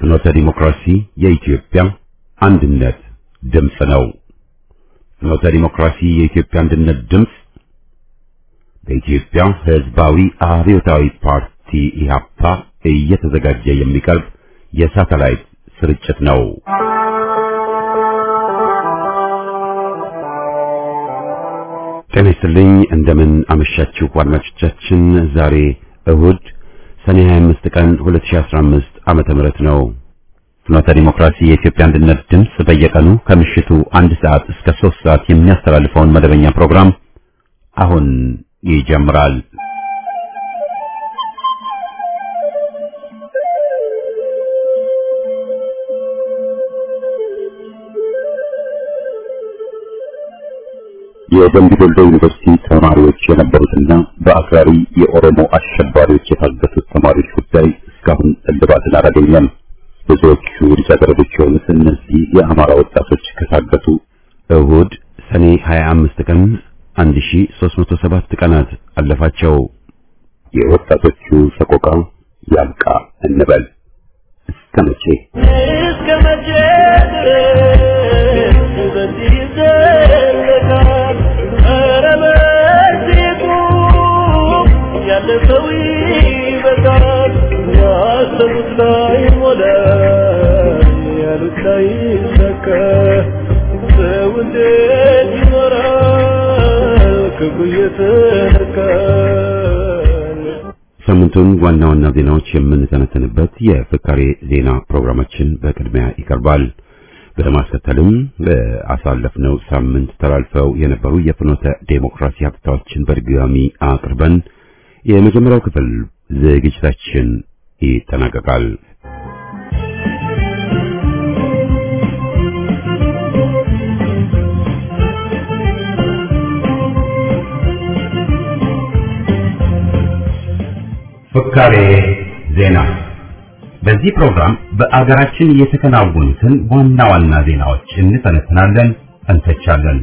ፍኖተ ዲሞክራሲ የኢትዮጵያ አንድነት ድምፅ ነው። ፍኖተ ዲሞክራሲ የኢትዮጵያ አንድነት ድምፅ በኢትዮጵያ ሕዝባዊ አብዮታዊ ፓርቲ ኢህአፓ እየተዘጋጀ የሚቀርብ የሳተላይት ስርጭት ነው። ጤና ይስጥልኝ። እንደምን አመሻችሁ አድማጮቻችን። ዛሬ እሁድ ሰኔ 25 ቀን 2015 ዓመተ ምህረት ነው። ፍኖተ ዲሞክራሲ የኢትዮጵያ አንድነት ድምፅ በየቀኑ ከምሽቱ አንድ ሰዓት እስከ ሶስት ሰዓት የሚያስተላልፈውን መደበኛ ፕሮግራም አሁን ይጀምራል። የደምቢ ዶሎ ዩኒቨርሲቲ ተማሪዎች የነበሩትና በአክራሪ የኦሮሞ አሸባሪዎች የታገቱት ተማሪዎች ጉዳይ እስካሁን እልባትን አላገኘም። ብዙዎቹ ልጃገረዶች የሆኑት እነዚህ የአማራ ወጣቶች ከታገቱ እሁድ ሰኔ 25 ቀን 1307 ቀናት አለፋቸው። የወጣቶቹ ሰቆቃ ያብቃ እንበል። እስከ መቼ እስከ መቼ ድረስ በዚህ ይዘለቃል? ኧረ በዚህ ቁም፣ ያለፈው ይበቃል። ያሰቡት ላይ ሞላ፣ ያሉት ላይ ሰካ። ሰው እንዴት ይኖራል ክፉ እየተነካል? ሳምንቱን ዋና ዋና ዜናዎች የምንተነተንበት የፍካሬ ዜና ፕሮግራማችን በቅድሚያ ይቀርባል። በማስከተልም በአሳለፍነው ሳምንት ተላልፈው የነበሩ የፍኖተ ዴሞክራሲ ሀብታዎችን በድጋሚ አቅርበን የመጀመሪያው ክፍል ዝግጅታችን ይጠናቀቃል። ፍካሬ ዜና። በዚህ ፕሮግራም በአገራችን የተከናወኑትን ዋና ዋና ዜናዎች እንተነትናለን፣ እንተቻለን።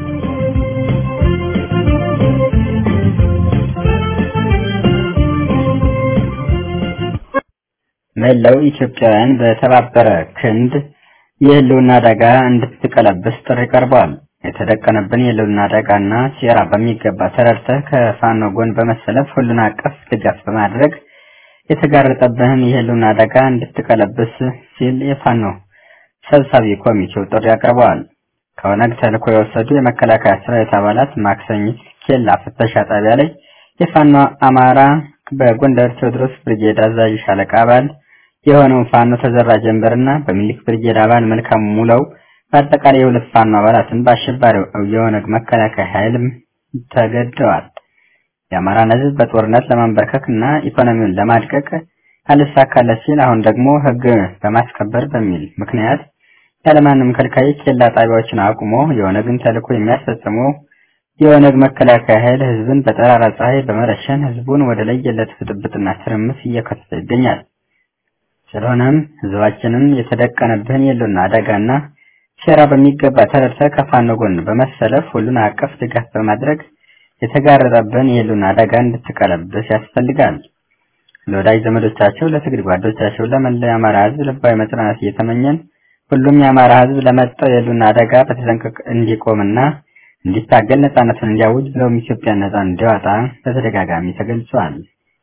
መላው ኢትዮጵያውያን በተባበረ ክንድ የህልውና አደጋ እንድትቀለብስ ጥሪ ቀርቧል። የተደቀነብን የህልውና አደጋና ሴራ በሚገባ ተረድተህ ከፋኖ ጎን በመሰለፍ ሁሉን አቀፍ ድጋፍ በማድረግ የተጋረጠብህን የህልውና አደጋ እንድትቀለብስ ሲል የፋኖ ሰብሳቢ ኮሚቴው ጥሪ አቅርበዋል። ከኦነግ ተልዕኮ የወሰዱ የመከላከያ ሰራዊት አባላት ማክሰኝት ኬላ ፍተሻ ጣቢያ ላይ የፋኖ አማራ በጎንደር ቴዎድሮስ ብርጌድ አዛዥ ሻለቃ አባል የሆነው ፋኖ ተዘራ ጀንበርና በሚሊክ ብርጌድ አባል መልካም ሙለው በአጠቃላይ የሁለት ፋኖ አባላትን በአሸባሪው የኦነግ መከላከያ ኃይልም ተገድለዋል። የአማራን ህዝብ በጦርነት ለማንበርከክ እና ኢኮኖሚውን ለማድቀቅ አልሳካለት ሲል አሁን ደግሞ ህግ በማስከበር በሚል ምክንያት ያለማንም ከልካይ ኬላ ጣቢያዎችን አቁሞ የኦነግን ተልዕኮ የሚያስፈጽሙ የኦነግ መከላከያ ኃይል ህዝብን በጠራራ ፀሐይ በመረሸን ህዝቡን ወደ ለየለት ብጥብጥና ትርምስ እየከተተ ይገኛል። ስለሆነም ህዝባችንን የተደቀነብህን የህልውና አደጋና ሴራ በሚገባ ተረድተህ ከፋኖ ጎን በመሰለፍ ሁሉን አቀፍ ድጋፍ በማድረግ የተጋረጠብህን የህልውና አደጋ እንድትቀለብስ ያስፈልጋል። ለወዳጅ ዘመዶቻቸው፣ ለትግል ጓዶቻቸው፣ ለመላው የአማራ ህዝብ ልባዊ መጽናናት እየተመኘን ሁሉም የአማራ ህዝብ ለመጣው የህልውና አደጋ በተጠንቀቅ እንዲቆምና እንዲታገል ነጻነቱን እንዲያውጅ ብለውም ኢትዮጵያን ነጻ እንዲያወጣ በተደጋጋሚ ተገልጿል።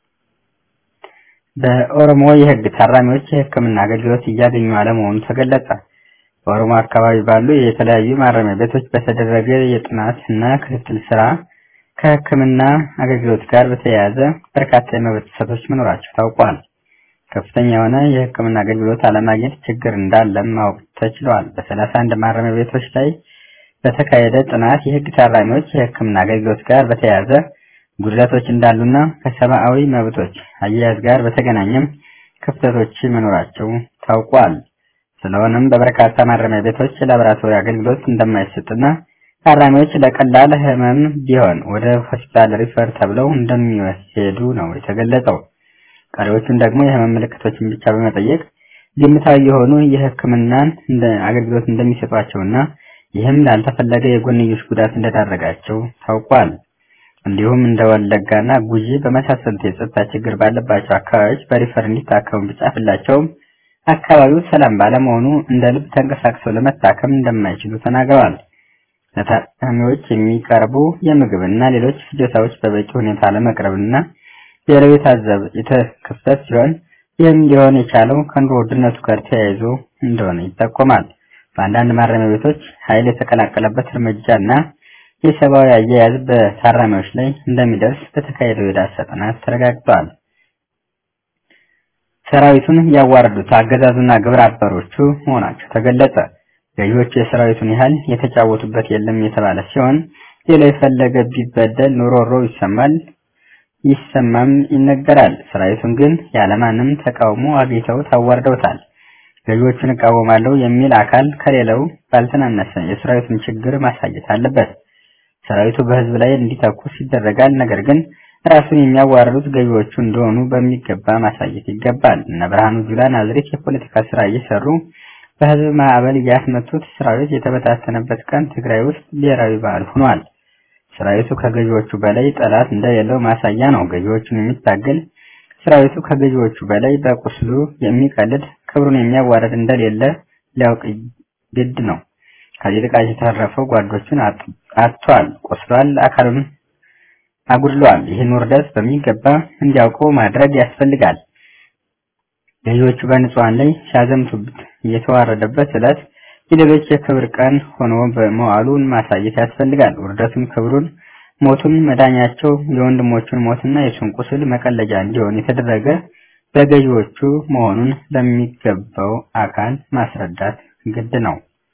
በኦሮሞ የህግ ታራሚዎች የህክምና አገልግሎት እያገኙ አለመሆኑ ተገለጸ። በኦሮሞ አካባቢ ባሉ የተለያዩ ማረሚያ ቤቶች በተደረገ የጥናት እና ክትትል ስራ ከህክምና አገልግሎት ጋር በተያያዘ በርካታ የመብት ጥሰቶች መኖራቸው ታውቋል። ከፍተኛ የሆነ የህክምና አገልግሎት አለማግኘት ችግር እንዳለም ማወቅ ተችሏል። በሰላሳ አንድ ማረሚያ ቤቶች ላይ በተካሄደ ጥናት የህግ ታራሚዎች የህክምና አገልግሎት ጋር በተያያዘ ጉድለቶች እንዳሉና ከሰብአዊ መብቶች አያያዝ ጋር በተገናኘም ክፍተቶች መኖራቸው ታውቋል። ስለሆነም በበርካታ ማረሚያ ቤቶች የላቦራቶሪ አገልግሎት እንደማይሰጥና ታራሚዎች ለቀላል ህመም ቢሆን ወደ ሆስፒታል ሪፈር ተብለው እንደሚወሰዱ ነው የተገለጸው። ቀሪዎቹን ደግሞ የህመም ምልክቶችን ብቻ በመጠየቅ ግምታዊ የሆኑ የህክምናን እንደ አገልግሎት እንደሚሰጧቸውና ይህም ላልተፈለገ የጎንዮሽ ጉዳት እንደዳረጋቸው ታውቋል። እንዲሁም እንደ ወለጋና ጉጂ በመሳሰሉት የጸጥታ ችግር ባለባቸው አካባቢዎች በሪፈር እንዲታከሙ ቢጻፍላቸውም አካባቢው ሰላም ባለመሆኑ እንደ ልብ ተንቀሳቅሰው ለመታከም እንደማይችሉ ተናግረዋል። ለታካሚዎች የሚቀርቡ የምግብና ሌሎች ፍጆታዎች በበቂ ሁኔታ ለመቅረብና ሌላው የታዘብ የተከሰተ ሲሆን ይህም ሊሆን የቻለው ከኑሮ ውድነቱ ጋር ተያይዞ እንደሆነ ይጠቆማል። በአንዳንድ ማረሚያ ቤቶች ኃይል የተቀላቀለበት እርምጃና የሰብአዊ አያያዝ በታራሚዎች ላይ እንደሚደርስ በተካሄደው የዳሰሳ ጥናት ተረጋግጧል። ሰራዊቱን ያዋረዱት አገዛዙና ግብረ አበሮቹ መሆናቸው ተገለጸ። ገዢዎቹ የሰራዊቱን ያህል የተጫወቱበት የለም የተባለ ሲሆን ሌላ የፈለገ ቢበደል ኑሮሮ ይሰማል ይሰማም ይነገራል። ሰራዊቱን ግን ያለማንም ተቃውሞ አግኝተው ታዋርደውታል። ገዢዎቹን እቃወማለሁ የሚል አካል ከሌላው ባልተናነሰ የሰራዊቱን ችግር ማሳየት አለበት። ሰራዊቱ በህዝብ ላይ እንዲተኩስ ይደረጋል። ነገር ግን ራሱን የሚያዋርዱት ገዢዎቹ እንደሆኑ በሚገባ ማሳየት ይገባል። እነ ብርሃኑ ጁላ ናዝሬት የፖለቲካ ስራ እየሰሩ በህዝብ ማዕበል ያስመቱት ሰራዊት የተበታተነበት ቀን ትግራይ ውስጥ ብሔራዊ በዓል ሆኗል። ሰራዊቱ ከገዢዎቹ በላይ ጠላት እንደሌለው ማሳያ ነው። ገዢዎቹን የሚታገል ሰራዊቱ ከገዢዎቹ በላይ በቁስሉ የሚቀልድ ክብሩን የሚያዋርድ እንደሌለ ሊያውቅ ግድ ነው። ከዚህ ጥቃት የተረፈው ጓዶቹን አጥቷል፣ ቆስሏል፣ አካሉን አጉድሏል። ይህን ውርደት በሚገባ እንዲያውቁ ማድረግ ያስፈልጋል። ገዢዎቹ በንጹሃን ላይ ሲያዘምቱበት የተዋረደበት ዕለት የሌሎች የክብር ቀን ሆኖ በመዋሉን ማሳየት ያስፈልጋል። ውርደቱን፣ ክብሩን፣ ሞቱን መዳኛቸው የወንድሞቹን ሞትና የሱን ቁስል መቀለጃ እንዲሆን የተደረገ በገዢዎቹ መሆኑን ለሚገባው አካል ማስረዳት ግድ ነው።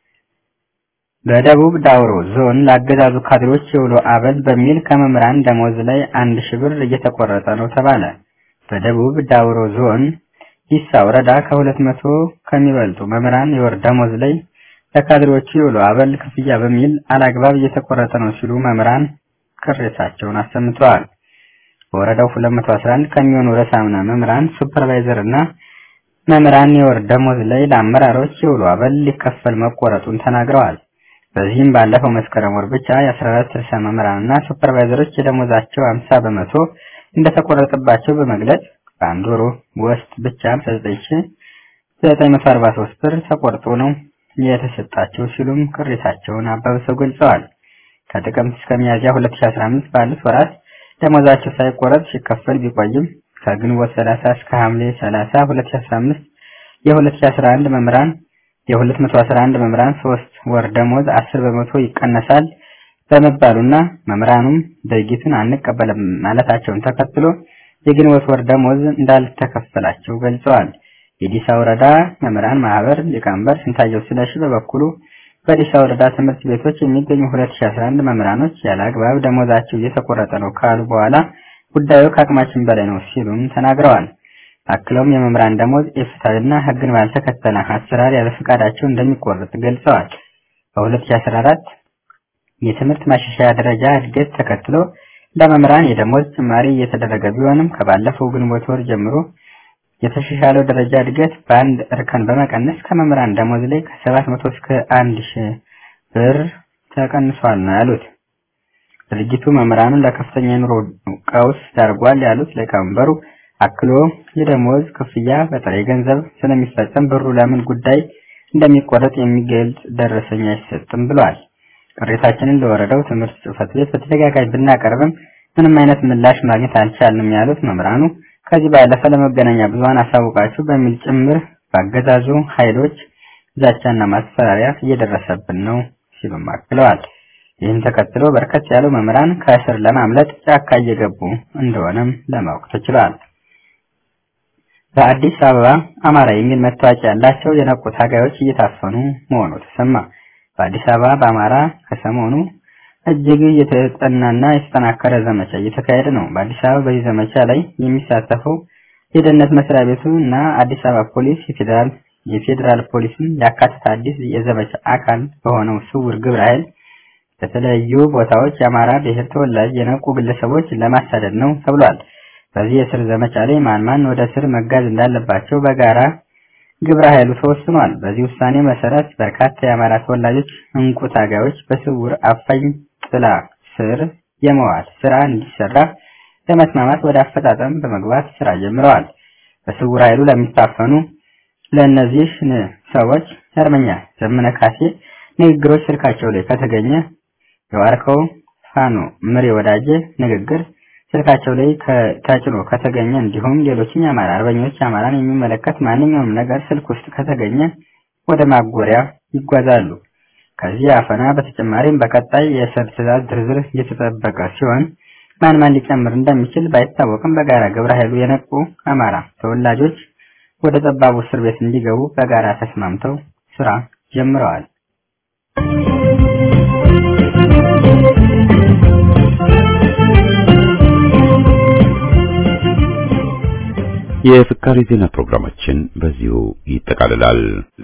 በደቡብ ዳውሮ ዞን ለአገዛዙ ካድሬዎች የውሎ አበል በሚል ከመምህራን ደሞዝ ላይ አንድ ሺህ ብር እየተቆረጠ ነው ተባለ። በደቡብ ዳውሮ ዞን ሂሳ ወረዳ ከሁለት መቶ ከሚበልጡ መምህራን የወር ደሞዝ ላይ ለካድሬዎቹ የውሎ አበል ክፍያ በሚል አላግባብ እየተቆረጠ ነው ሲሉ መምህራን ቅሬታቸውን አሰምተዋል። በወረዳው 211 ከሚሆኑ ርዕሳነ መምህራን ሱፐርቫይዘር እና መምህራን የወር ደሞዝ ላይ ለአመራሮች የውሎ አበል ሊከፈል መቆረጡን ተናግረዋል። በዚህም ባለፈው መስከረም ወር ብቻ የ14 ርዕሰ መምህራንና ሱፐርቫይዘሮች የደሞዛቸው 50 በመቶ እንደተቆረጠባቸው በመግለጽ በአንድ ወር ውስጥ ብቻ 9943 ብር ተቆርጦ ነው የተሰጣቸው ሲሉም ቅሬታቸውን አባብሰው ገልጸዋል። ከጥቅምት እስከ ሚያዝያ 2015 ባሉት ወራት ደሞዛቸው ሳይቆረጥ ሲከፈል ቢቆይም ከግንቦት 30 እስከ ሐምሌ 30 2015 የ2011 መምህራን የ211 መምህራን ሶስት ወር ደሞዝ 10 በመቶ ይቀነሳል በመባሉና መምህራኑም ድርጊቱን አንቀበልም ማለታቸውን ተከትሎ የግንቦት ወር ደሞዝ እንዳልተከፈላቸው ገልጸዋል። የዲሳ ወረዳ መምህራን ማህበር ሊቀመንበር ስንታየው ስለሺ በበኩሉ በዲሳ ወረዳ ትምህርት ቤቶች የሚገኙ 2011 መምህራኖች ያለ አግባብ ደሞዛቸው እየተቆረጠ ነው ካሉ በኋላ ጉዳዩ ከአቅማችን በላይ ነው ሲሉም ተናግረዋል። አክለውም የመምህራን ደሞዝ ኢፍትሐዊና ሕግን ባልተከተለ አሰራር ያለ ፈቃዳቸው እንደሚቆረጥ ገልጸዋል። በ2014 የትምህርት ማሻሻያ ደረጃ እድገት ተከትሎ ለመምህራን የደሞዝ ጭማሪ እየተደረገ ቢሆንም ከባለፈው ግንቦት ወር ጀምሮ የተሻሻለው ደረጃ እድገት በአንድ እርከን በመቀነስ ከመምህራን ደሞዝ ላይ ከ700 እስከ 1000 ብር ተቀንሷል ነው ያሉት። ድርጅቱ መምህራኑን ለከፍተኛ የኑሮ ቀውስ ዳርጓል ያሉት ሊቀመንበሩ አክሎ የደሞዝ ክፍያ በጥሬ ገንዘብ ስለሚፈጸም ብሩ ለምን ጉዳይ እንደሚቆረጥ የሚገልጽ ደረሰኝ አይሰጥም ብሏል። ቅሬታችንን ለወረዳው ትምህርት ጽሕፈት ቤት በተደጋጋሚ ብናቀርብም ምንም አይነት ምላሽ ማግኘት አልቻልንም ያሉት መምህራኑ ከዚህ ባለፈ ለመገናኛ ብዙኃን አሳውቃችሁ በሚል ጭምር በአገዛዙ ኃይሎች ዛቻና ማስፈራሪያ እየደረሰብን ነው ሲሉም አክለዋል። ይህን ተከትሎ በርከት ያሉ መምህራን ከእስር ለማምለጥ ጫካ እየገቡ እንደሆነም ለማወቅ ተችሏል። በአዲስ አበባ አማራ የሚል መታወቂያ ያላቸው የነቁ ታጋዮች እየታፈኑ መሆኑ ተሰማ። በአዲስ አበባ በአማራ ከሰሞኑ እጅግ የተጠናና የተጠናከረ ዘመቻ እየተካሄደ ነው። በአዲስ አበባ በዚህ ዘመቻ ላይ የሚሳተፈው የደህንነት መስሪያ ቤቱ እና አዲስ አበባ ፖሊስ የፌዴራል የፌዴራል ፖሊስን ያካተተ አዲስ የዘመቻ አካል በሆነው ስውር ግብረ ኃይል በተለያዩ ቦታዎች የአማራ ብሔር ተወላጅ የነቁ ግለሰቦች ለማሳደድ ነው ተብሏል። በዚህ የስር ዘመቻ ላይ ማን ማን ወደ ስር መጋዝ እንዳለባቸው በጋራ ግብረ ኃይሉ ተወስኗል። በዚህ ውሳኔ መሰረት በርካታ የአማራ ተወላጆች እንቁ ታጋዮች በስውር አፋኝ ጥላ ስር የመዋል ስራ እንዲሰራ ለመስማማት ወደ አፈጣጠም በመግባት ስራ ጀምረዋል። በስውር ኃይሉ ለሚታፈኑ ለእነዚህ ሰዎች አርበኛ ዘመነ ካሴ ንግግሮች ስልካቸው ላይ ከተገኘ የዋርካው ፋኖ ምሬ ወዳጄ ንግግር ስልካቸው ላይ ተጭኖ ከተገኘ እንዲሁም ሌሎችም የአማራ አርበኞች አማራን የሚመለከት ማንኛውም ነገር ስልክ ውስጥ ከተገኘ ወደ ማጎሪያ ይጓዛሉ። ከዚህ አፈና በተጨማሪም በቀጣይ የእስር ትዕዛዝ ዝርዝር እየተጠበቀ ሲሆን ማን ማን ሊጨምር እንደሚችል ባይታወቅም በጋራ ግብረ ኃይሉ የነቁ አማራ ተወላጆች ወደ ጠባቡ እስር ቤት እንዲገቡ በጋራ ተስማምተው ስራ ጀምረዋል። የፍካሬ ዜና ፕሮግራማችን በዚሁ ይጠቃልላል።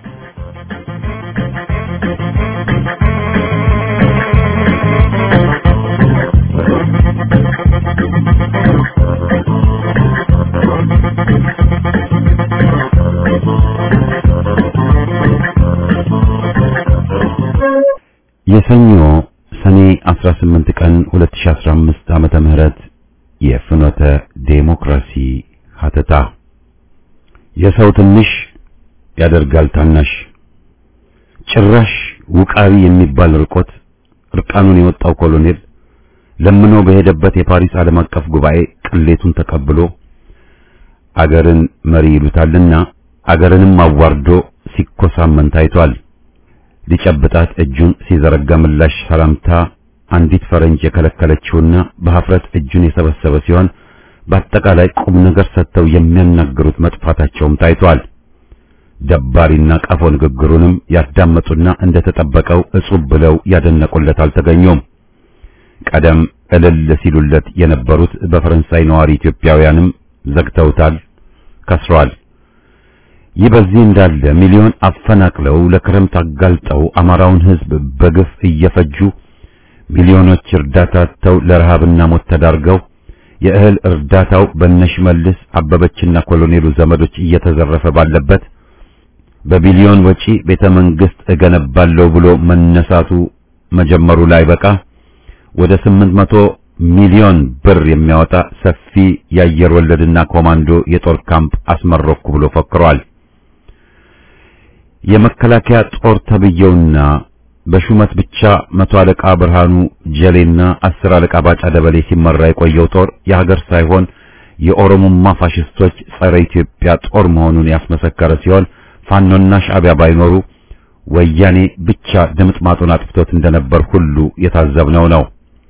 የሰኞ ሰኔ 18 ቀን 2015 ዓመተ ምህረት የፍኖተ ዴሞክራሲ ሀተታ የሰው ትንሽ ያደርጋል ታናሽ ጭራሽ ውቃቢ የሚባል ርቆት እርቃኑን የወጣው ኮሎኔል ለምኖ በሄደበት የፓሪስ ዓለም አቀፍ ጉባኤ ቅሌቱን ተቀብሎ አገርን መሪ ይሉታልና አገርንም አዋርዶ ሲኮሳመን ታይቷል። ሊጨብጣት እጁን ሲዘረጋ ምላሽ ሰላምታ አንዲት ፈረንጅ የከለከለችውና በሀፍረት እጁን የሰበሰበ ሲሆን በአጠቃላይ ቁም ነገር ሰጥተው የሚያናግሩት መጥፋታቸውም ታይቷል። ደባሪና ቀፎ ንግግሩንም ያዳመጡና እንደተጠበቀው እጹብ ብለው ያደነቁለት አልተገኙም። ቀደም እልል ሲሉለት የነበሩት በፈረንሳይ ነዋሪ ኢትዮጵያውያንም ዘግተውታል፣ ከስሯል። ይህ በዚህ እንዳለ ሚሊዮን አፈናቅለው ለክረምት አጋልጠው አማራውን ሕዝብ በግፍ እየፈጁ ሚሊዮኖች እርዳታ ተው ለረሃብና ሞት ተዳርገው የእህል እርዳታው በነሽመልስ አበበችና ኮሎኔሉ ዘመዶች እየተዘረፈ ባለበት በቢሊዮን ወጪ ቤተ መንግስት እገነባለሁ ብሎ መነሳቱ መጀመሩ ላይ በቃ ወደ 800 ሚሊዮን ብር የሚያወጣ ሰፊ የአየር ወለድና ኮማንዶ የጦር ካምፕ አስመረኩ ብሎ ፈክሯል። የመከላከያ ጦር ተብየውና በሹመት ብቻ መቶ አለቃ ብርሃኑ ጀሌና አስር አለቃ ባጫ ደበሌ ሲመራ የቆየው ጦር የሀገር ሳይሆን የኦሮሞማ ፋሽስቶች ጸረ ኢትዮጵያ ጦር መሆኑን ያስመሰከረ ሲሆን ፋኖና ሻዕቢያ ባይኖሩ ወያኔ ብቻ ድምጥማጡን አጥፍቶት እንደነበር ሁሉ የታዘብነው ነው።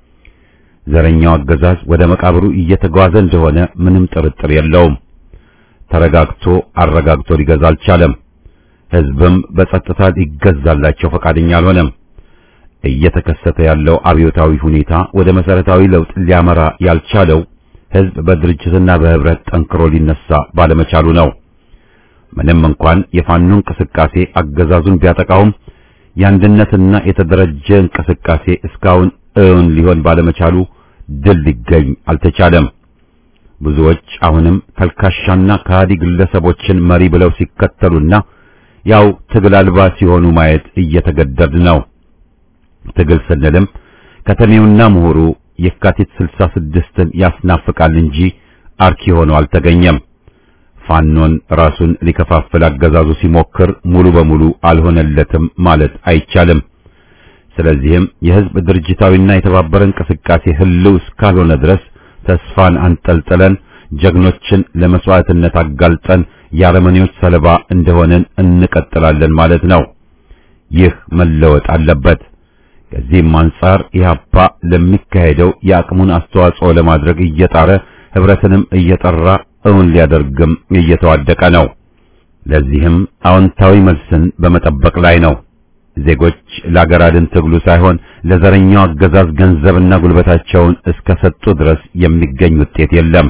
ዘረኛው አገዛዝ ወደ መቃብሩ እየተጓዘ እንደሆነ ምንም ጥርጥር የለውም። ተረጋግቶ አረጋግቶ ሊገዛ አልቻለም። ሕዝብም በጸጥታ ሊገዛላቸው ፈቃደኛ አልሆነም። እየተከሰተ ያለው አብዮታዊ ሁኔታ ወደ መሰረታዊ ለውጥ ሊያመራ ያልቻለው ሕዝብ በድርጅትና በህብረት ጠንክሮ ሊነሳ ባለመቻሉ ነው። ምንም እንኳን የፋኖ እንቅስቃሴ አገዛዙን ቢያጠቃውም የአንድነትና የተደረጀ እንቅስቃሴ እስካሁን እውን ሊሆን ባለመቻሉ ድል ሊገኝ አልተቻለም። ብዙዎች አሁንም ተልካሻና ከሃዲ ግለሰቦችን መሪ ብለው ሲከተሉና ያው ትግል አልባ ሲሆኑ ማየት እየተገደድ ነው። ትግል ስንልም ከተሜውና ምሁሩ የካቲት 66ን ያስናፍቃል እንጂ አርኪ ሆኖ አልተገኘም። ፋኖን ራሱን ሊከፋፍል አገዛዙ ሲሞክር ሙሉ በሙሉ አልሆነለትም ማለት አይቻልም። ስለዚህም የህዝብ ድርጅታዊና የተባበረ እንቅስቃሴ ህልው እስካልሆነ ድረስ ተስፋን አንጠልጥለን ጀግኖችን ለመስዋዕትነት አጋልጠን የአረመኔዎች ሰለባ እንደሆነን እንቀጥላለን ማለት ነው። ይህ መለወጥ አለበት። ከዚህም አንጻር ኢህአፓ ለሚካሄደው የአቅሙን አስተዋጽኦ ለማድረግ እየጣረ ህብረትንም እየጠራ እውን ሊያደርግም እየተዋደቀ ነው። ለዚህም አዎንታዊ መልስን በመጠበቅ ላይ ነው። ዜጎች ለአገር አድን ትግሉ ሳይሆን ለዘረኛው አገዛዝ ገንዘብና ጉልበታቸውን እስከ ሰጡ ድረስ የሚገኝ ውጤት የለም።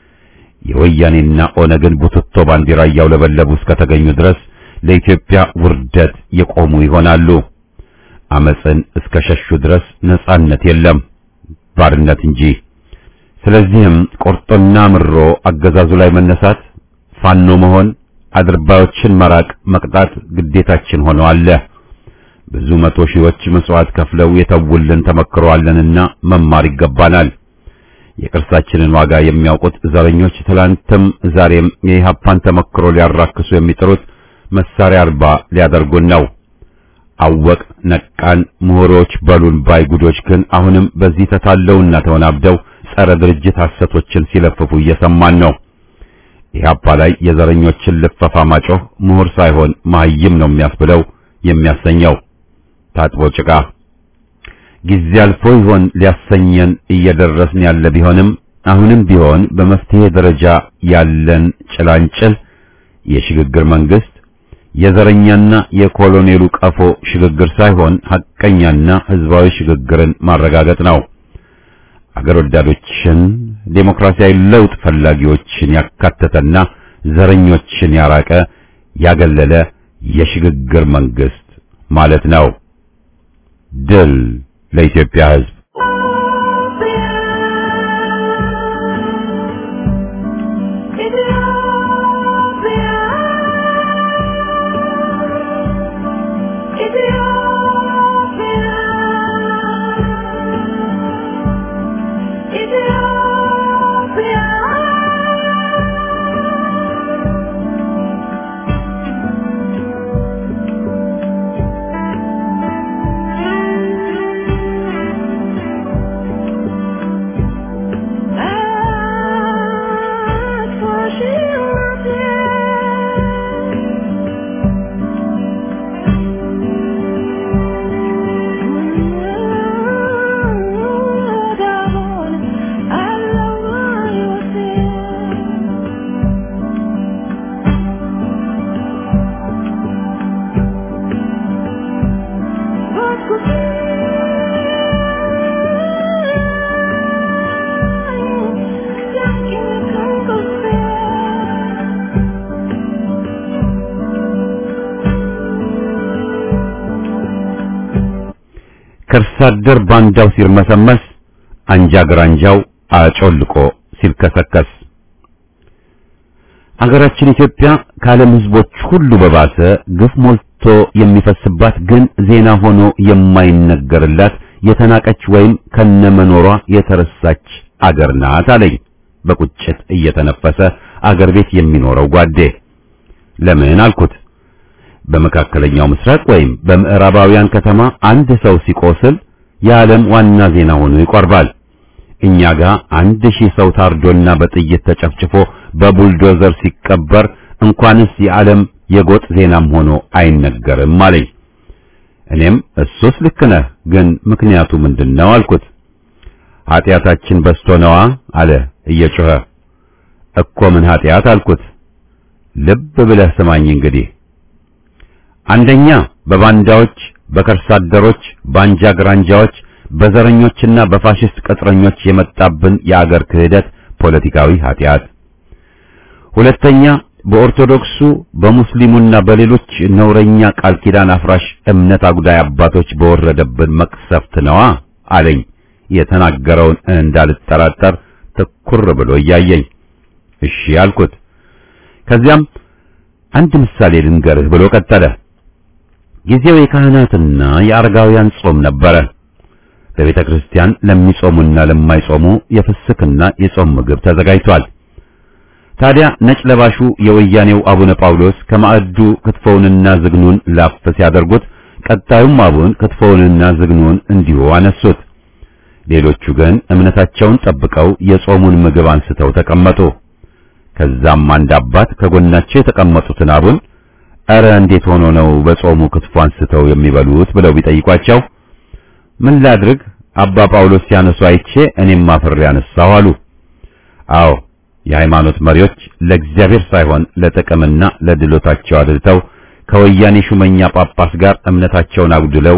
የወያኔና ኦነግን ቡትቶ ባንዲራ እያውለበለቡ እስከተገኙ ድረስ ለኢትዮጵያ ውርደት የቆሙ ይሆናሉ። አመፅን እስከ ሸሹ ድረስ ነጻነት የለም፣ ባርነት እንጂ። ስለዚህም ቆርጦና ምሮ አገዛዙ ላይ መነሳት፣ ፋኖ መሆን፣ አድርባዮችን መራቅ፣ መቅጣት ግዴታችን ሆኖ አለ። ብዙ መቶ ሺዎች መስዋዕት ከፍለው የተውልን ተመክረዋለንና መማር ይገባናል። የቅርሳችንን ዋጋ የሚያውቁት ዘረኞች ትላንትም ዛሬም የኢህአፓን ተመክሮ ሊያራክሱ የሚጥሩት መሳሪያ አልባ ሊያደርጉን ነው። አወቅ ነቃን ምሁሮች በሉን ባይ ጉዶች ግን አሁንም በዚህ ተታለውና ተወናብደው ጸረ ድርጅት ሐሰቶችን ሲለፍፉ እየሰማን ነው። ኢህአፓ ላይ የዘረኞችን ልፈፋ ማጮህ ምሁር ሳይሆን መሀይም ነው የሚያስብለው የሚያሰኘው ታጥቦ ጭቃ ጊዜ አልፎ ይሆን ሊያሰኘን እየደረስን ያለ ቢሆንም አሁንም ቢሆን በመፍትሄ ደረጃ ያለን ጭላንጭል የሽግግር መንግስት የዘረኛና የኮሎኔሉ ቀፎ ሽግግር ሳይሆን ሐቀኛና ህዝባዊ ሽግግርን ማረጋገጥ ነው። አገር ወዳዶችን ዴሞክራሲያዊ ለውጥ ፈላጊዎችን ያካተተና ዘረኞችን ያራቀ ያገለለ የሽግግር መንግስት ማለት ነው። ድል ለኢትዮጵያ ህዝብ። ከርሳ አደር ባንዳው ሲርመሰመስ አንጃ ግራንጃው አጮልቆ ሲልከሰከስ አገራችን ኢትዮጵያ ከዓለም ሕዝቦች ሁሉ በባሰ ግፍ ሞልቶ የሚፈስባት ግን ዜና ሆኖ የማይነገርላት የተናቀች ወይም ከነመኖሯ የተረሳች አገር ናት አለኝ በቁጭት እየተነፈሰ አገር ቤት የሚኖረው ጓዴ። ለምን አልኩት። በመካከለኛው ምስራቅ ወይም በምዕራባውያን ከተማ አንድ ሰው ሲቆስል የዓለም ዋና ዜና ሆኖ ይቆርባል። እኛ ጋር አንድ ሺህ ሰው ታርዶና በጥይት ተጨፍጭፎ በቡልዶዘር ሲቀበር እንኳንስ የዓለም የጎጥ ዜናም ሆኖ አይነገርም አለኝ። እኔም እሱስ ልክ ነህ፣ ግን ምክንያቱ ምንድነው አልኩት። ኃጢአታችን በስቶ ነዋ አለ እየጮኸ። እኮ ምን ኃጢአት አልኩት። ልብ ብለህ ስማኝ እንግዲህ አንደኛ በባንዳዎች፣ በከርሳ አደሮች፣ በአንጃ ግራንጃዎች፣ በዘረኞችና በፋሽስት ቅጥረኞች የመጣብን የአገር ክህደት ፖለቲካዊ ኃጢአት። ሁለተኛ በኦርቶዶክሱ በሙስሊሙና በሌሎች ነውረኛ ቃል ኪዳን አፍራሽ እምነት አጉዳይ አባቶች በወረደብን መቅሰፍት ነዋ አለኝ። የተናገረውን እንዳልጠራጠር ትኩር ብሎ እያየኝ እሺ አልኩት። ከዚያም አንድ ምሳሌ ልንገርህ ብሎ ቀጠለ። ጊዜው የካህናትና የአረጋውያን ጾም ነበረ። በቤተ ክርስቲያን ለሚጾሙና ለማይጾሙ የፍስክና የጾም ምግብ ተዘጋጅቷል። ታዲያ ነጭ ለባሹ የወያኔው አቡነ ጳውሎስ ከማዕዱ ክትፎውንና ዝግኑን ላፍ ሲያደርጉት፣ ቀጣዩም አቡን ክትፎውንና ዝግኑን እንዲሁ አነሱት። ሌሎቹ ግን እምነታቸውን ጠብቀው የጾሙን ምግብ አንስተው ተቀመጡ። ከዛም አንድ አባት ከጎናቸው የተቀመጡትን አቡን እረ እንዴት ሆኖ ነው በጾሙ ክትፎ አንስተው የሚበሉት ብለው ቢጠይቋቸው ምን ላድርግ አባ ጳውሎስ ሲያነሱ አይቼ እኔም አፍሬ ያነሳው አሉ። አዎ የሃይማኖት መሪዎች ለእግዚአብሔር ሳይሆን ለጥቅምና ለድሎታቸው አድልተው ከወያኔ ሹመኛ ጳጳስ ጋር እምነታቸውን አጉድለው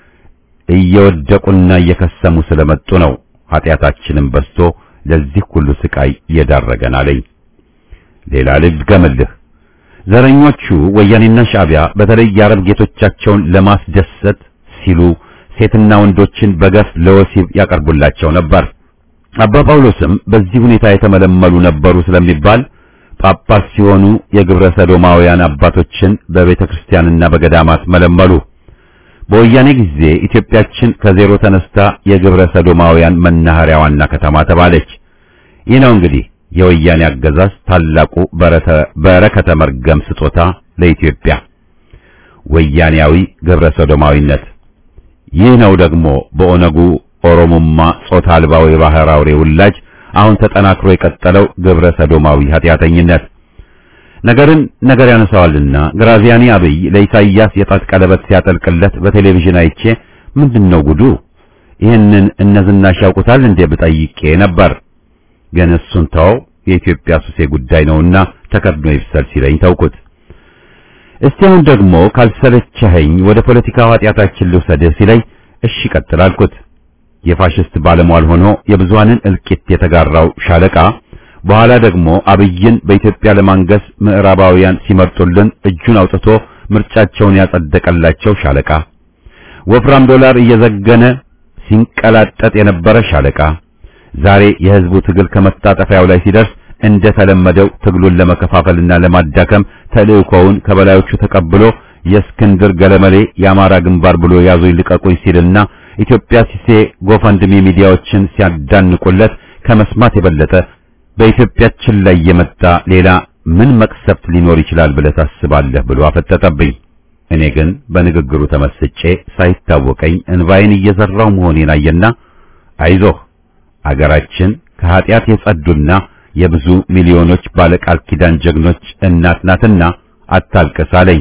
እየወደቁና እየከሰሙ ስለመጡ ነው ኃጢአታችንን በዝቶ ለዚህ ሁሉ ስቃይ የዳረገን አለኝ። ሌላ ልድገምልህ። ዘረኞቹ ወያኔና ሻዕቢያ በተለይ የአረብ ጌቶቻቸውን ለማስደሰት ሲሉ ሴትና ወንዶችን በገፍ ለወሲብ ያቀርቡላቸው ነበር። አባ ጳውሎስም በዚህ ሁኔታ የተመለመሉ ነበሩ ስለሚባል ጳጳስ ሲሆኑ የግብረ ሰዶማውያን አባቶችን በቤተ ክርስቲያንና በገዳማት መለመሉ። በወያኔ ጊዜ ኢትዮጵያችን ከዜሮ ተነስታ የግብረ ሰዶማውያን መናኸሪያ ዋና ከተማ ተባለች። ይህ ነው እንግዲህ የወያኔ አገዛዝ ታላቁ በረከተ መርገም ስጦታ ለኢትዮጵያ ወያኔያዊ ግብረ ሰዶማዊነት። ይህ ነው ደግሞ በኦነጉ ኦሮሞማ ጾታ አልባው የባህር አውሬ ውላጅ አሁን ተጠናክሮ የቀጠለው ግብረ ሰዶማዊ ኃጢአተኝነት። ነገርን ነገር ያነሳዋልና ግራዚያኒ አብይ ለኢሳይያስ የጣት ቀለበት ሲያጠልቅለት በቴሌቪዥን አይቼ ምንድነው ጉዱ? ይህንን እነዝናሽ ያውቁታል እንዴ ብጠይቄ ነበር። ግን እሱን ተው የኢትዮጵያ ሱሴ ጉዳይ ነውና ተከድኖ ይብሰል ሲለኝ ተውኩት። እስቲ አሁን ደግሞ ካልሰለቸኸኝ ወደ ፖለቲካው ኃጢአታችን ልውሰድህ ሲለኝ እሺ ቀጥል አልኩት። የፋሽስት ባለሟል ሆኖ የብዙሃንን እልቂት የተጋራው ሻለቃ በኋላ ደግሞ አብይን በኢትዮጵያ ለማንገስ ምዕራባውያን ሲመርጡልን እጁን አውጥቶ ምርጫቸውን ያጸደቀላቸው ሻለቃ ወፍራም ዶላር እየዘገነ ሲንቀላጠጥ የነበረ ሻለቃ ዛሬ የህዝቡ ትግል ከመታጠፊያው ላይ ሲደርስ እንደተለመደው ትግሉን ለመከፋፈልና ለማዳከም ተልእኮውን ከበላዮቹ ተቀብሎ የእስክንድር ገለመሌ የአማራ ግንባር ብሎ ያዙኝ ልቀቁኝ ሲልና ኢትዮጵያ ሲሴ ጎፈንድሚ ሚዲያዎችን ሲያዳንቁለት ከመስማት የበለጠ በኢትዮጵያችን ላይ የመጣ ሌላ ምን መቅሰፍት ሊኖር ይችላል ብለህ ታስባለህ ብሎ አፈጠጠብኝ። እኔ ግን በንግግሩ ተመስጬ ሳይታወቀኝ እንባዬን እየዘራው መሆኔን አየና አይዞህ አገራችን ከኃጢአት የጸዱና የብዙ ሚሊዮኖች ባለቃል ኪዳን ጀግኖች እናት ናትና አታልቅስ አለኝ።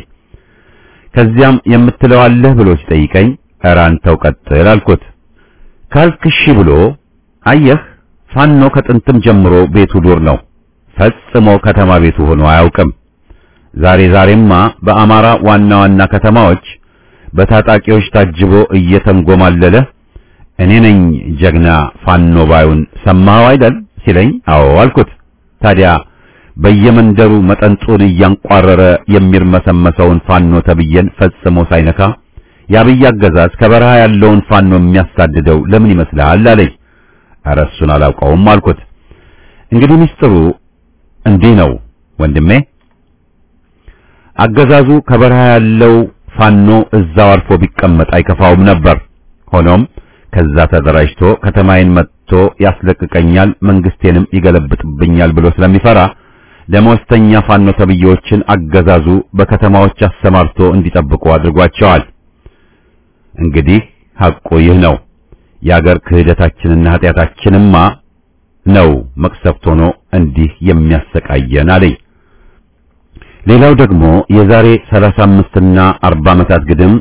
ከዚያም የምትለው አለህ ብሎ ሲጠይቀኝ ኧረ አንተው ቀጥል አልኩት። ካልክሺ ብሎ አየህ ፋኖ ከጥንትም ጀምሮ ቤቱ ዱር ነው። ፈጽሞ ከተማ ቤቱ ሆኖ አያውቅም። ዛሬ ዛሬማ በአማራ ዋና ዋና ከተማዎች በታጣቂዎች ታጅቦ እየተንጎማለለ እኔ ነኝ ጀግና ፋኖ ባዩን ሰማኸው አይደል ሲለኝ አዎ አልኩት። ታዲያ በየመንደሩ መጠንጡን እያንቋረረ የሚርመሰመሰውን ፋኖ ተብዬን ፈጽሞ ሳይነካ የአብይ አገዛዝ ከበረሃ ያለውን ፋኖ የሚያሳድደው ለምን ይመስልሃል አለኝ። ኧረ እሱን አላውቀውም አልኩት። እንግዲህ ምስጢሩ እንዲህ ነው ወንድሜ። አገዛዙ ከበረሃ ያለው ፋኖ እዛው አርፎ ቢቀመጥ አይከፋውም ነበር። ሆኖም ከዛ ተደራጅቶ ከተማዬን መጥቶ ያስለቅቀኛል፣ መንግስቴንም ይገለብጥብኛል ብሎ ስለሚፈራ ደመወዝተኛ ፋኖ ተብዬዎችን አገዛዙ በከተማዎች አሰማርቶ እንዲጠብቁ አድርጓቸዋል። እንግዲህ ሐቁ ይህ ነው። የአገር ክህደታችንና ኃጢአታችንማ ነው መቅሰፍት ሆኖ እንዲህ የሚያሰቃየን አለኝ። ሌላው ደግሞ የዛሬ 35 እና 40 ዓመታት ግድም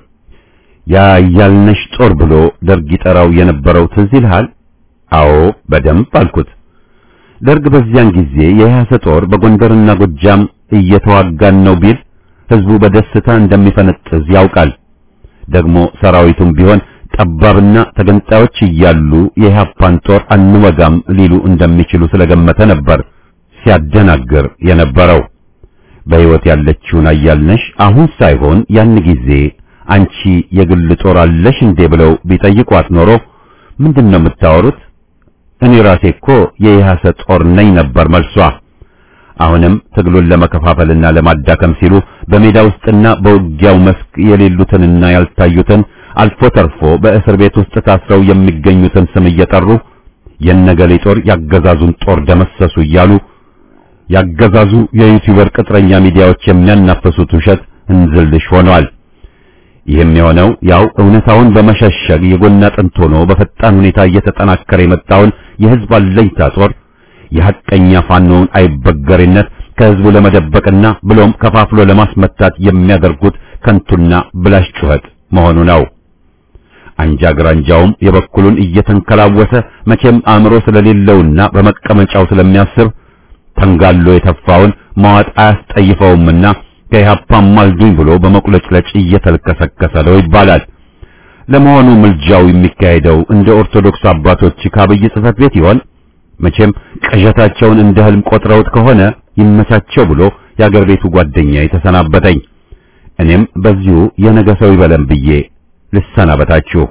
ያያልነሽ ጦር ብሎ ደርግ ይጠራው የነበረው ትዝ ይልሃል? አዎ በደንብ አልኩት። ደርግ በዚያን ጊዜ የያሰ ጦር በጎንደርና ጎጃም እየተዋጋን ነው ቢል ህዝቡ በደስታ እንደሚፈነጥዝ ያውቃል። ደግሞ ሰራዊቱም ቢሆን ጠባብና ተገንጣዮች እያሉ የኢህአፓን ጦር አንወጋም ሊሉ እንደሚችሉ ስለገመተ ነበር ሲያደናግር የነበረው። በሕይወት ያለችውን አያልነሽ አሁን ሳይሆን ያን ጊዜ አንቺ የግል ጦር አለሽ እንዴ ብለው ቢጠይቋት ኖሮ ምንድን ነው የምታወሩት? እኔ ራሴ እኮ የኢህአሰ ጦር ነኝ ነበር መልሷ። አሁንም ትግሉን ለመከፋፈልና ለማዳከም ሲሉ በሜዳ ውስጥና በውጊያው መስክ የሌሉትንና ያልታዩትን አልፎ ተርፎ በእስር ቤት ውስጥ ታስረው የሚገኙትን ስም እየጠሩ የነገሌ ጦር ያገዛዙን ጦር ደመሰሱ እያሉ ያገዛዙ የዩቲዩበር ቅጥረኛ ሚዲያዎች የሚያናፈሱት ውሸት እንዝልሽ ሆኗል። ይህም የሆነው ያው እውነታውን በመሸሸግ የጎን አጥንት ሆኖ በፈጣን ሁኔታ እየተጠናከረ የመጣውን የህዝብ አለኝታ ጦር የሐቀኛ ፋኖውን አይበገሬነት ከህዝቡ ለመደበቅና ብሎም ከፋፍሎ ለማስመታት የሚያደርጉት ከንቱና ብላሽ ጩኸት መሆኑ ነው። አንጃ ግራንጃውም የበኩሉን እየተንከላወሰ መቼም አእምሮ ስለሌለውና በመቀመጫው ስለሚያስብ ተንጋሎ የተፋውን መዋጥ አያስጠይፈውምና ከኢህአፓም ማልዱኝ ብሎ በመቁለጭለጭ እየተልከሰከሰ ነው ይባላል። ለመሆኑ ምልጃው የሚካሄደው እንደ ኦርቶዶክስ አባቶች ከአብይ ጽሕፈት ቤት ይሆን? መቼም ቅዠታቸውን እንደ ህልም ቆጥረውት ከሆነ ይመቻቸው ብሎ የአገር ቤቱ ጓደኛ የተሰናበተኝ። እኔም በዚሁ የነገ ሰው ይበለን ብዬ ልሰናበታችሁ።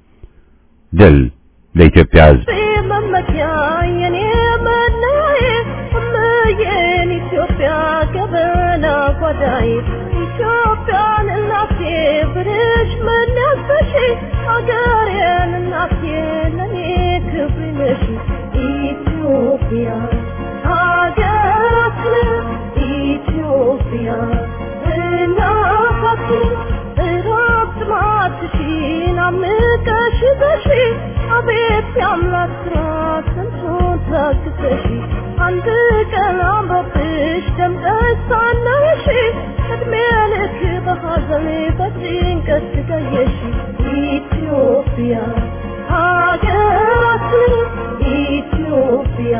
ድል ለኢትዮጵያ ሕዝብ። መመኪያ የኔ መለያ እምዬን ኢትዮጵያ ገበና ጓዳይ ኢትዮጵያን እናቴ ብርሽ መለበሽ አገሬን እናቴ ለኔ ክብር ነሽ ኢትዮጵያ ሀገራችን ኢትዮጵያ አቤት የአምላክ ስራ ስንቱን ታግሰሽ አንድ ቀን አምሮብሽ ደምቀሽ ሳለሽ እድሜ ልክ በሐዘን በጭንቀት ስቃየሽ ኢትዮጵያ ሀገራችን ኢትዮጵያ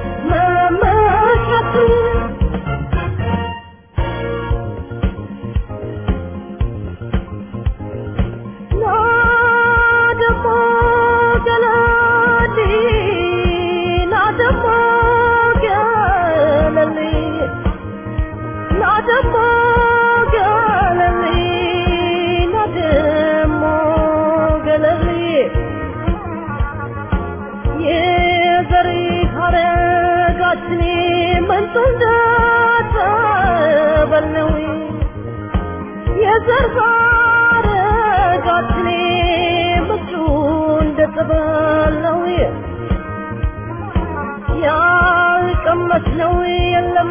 መመኪያችን የዘር ሐረጋችኔ ምቹ እንደጸበል ነው ያልቀመስነው የለም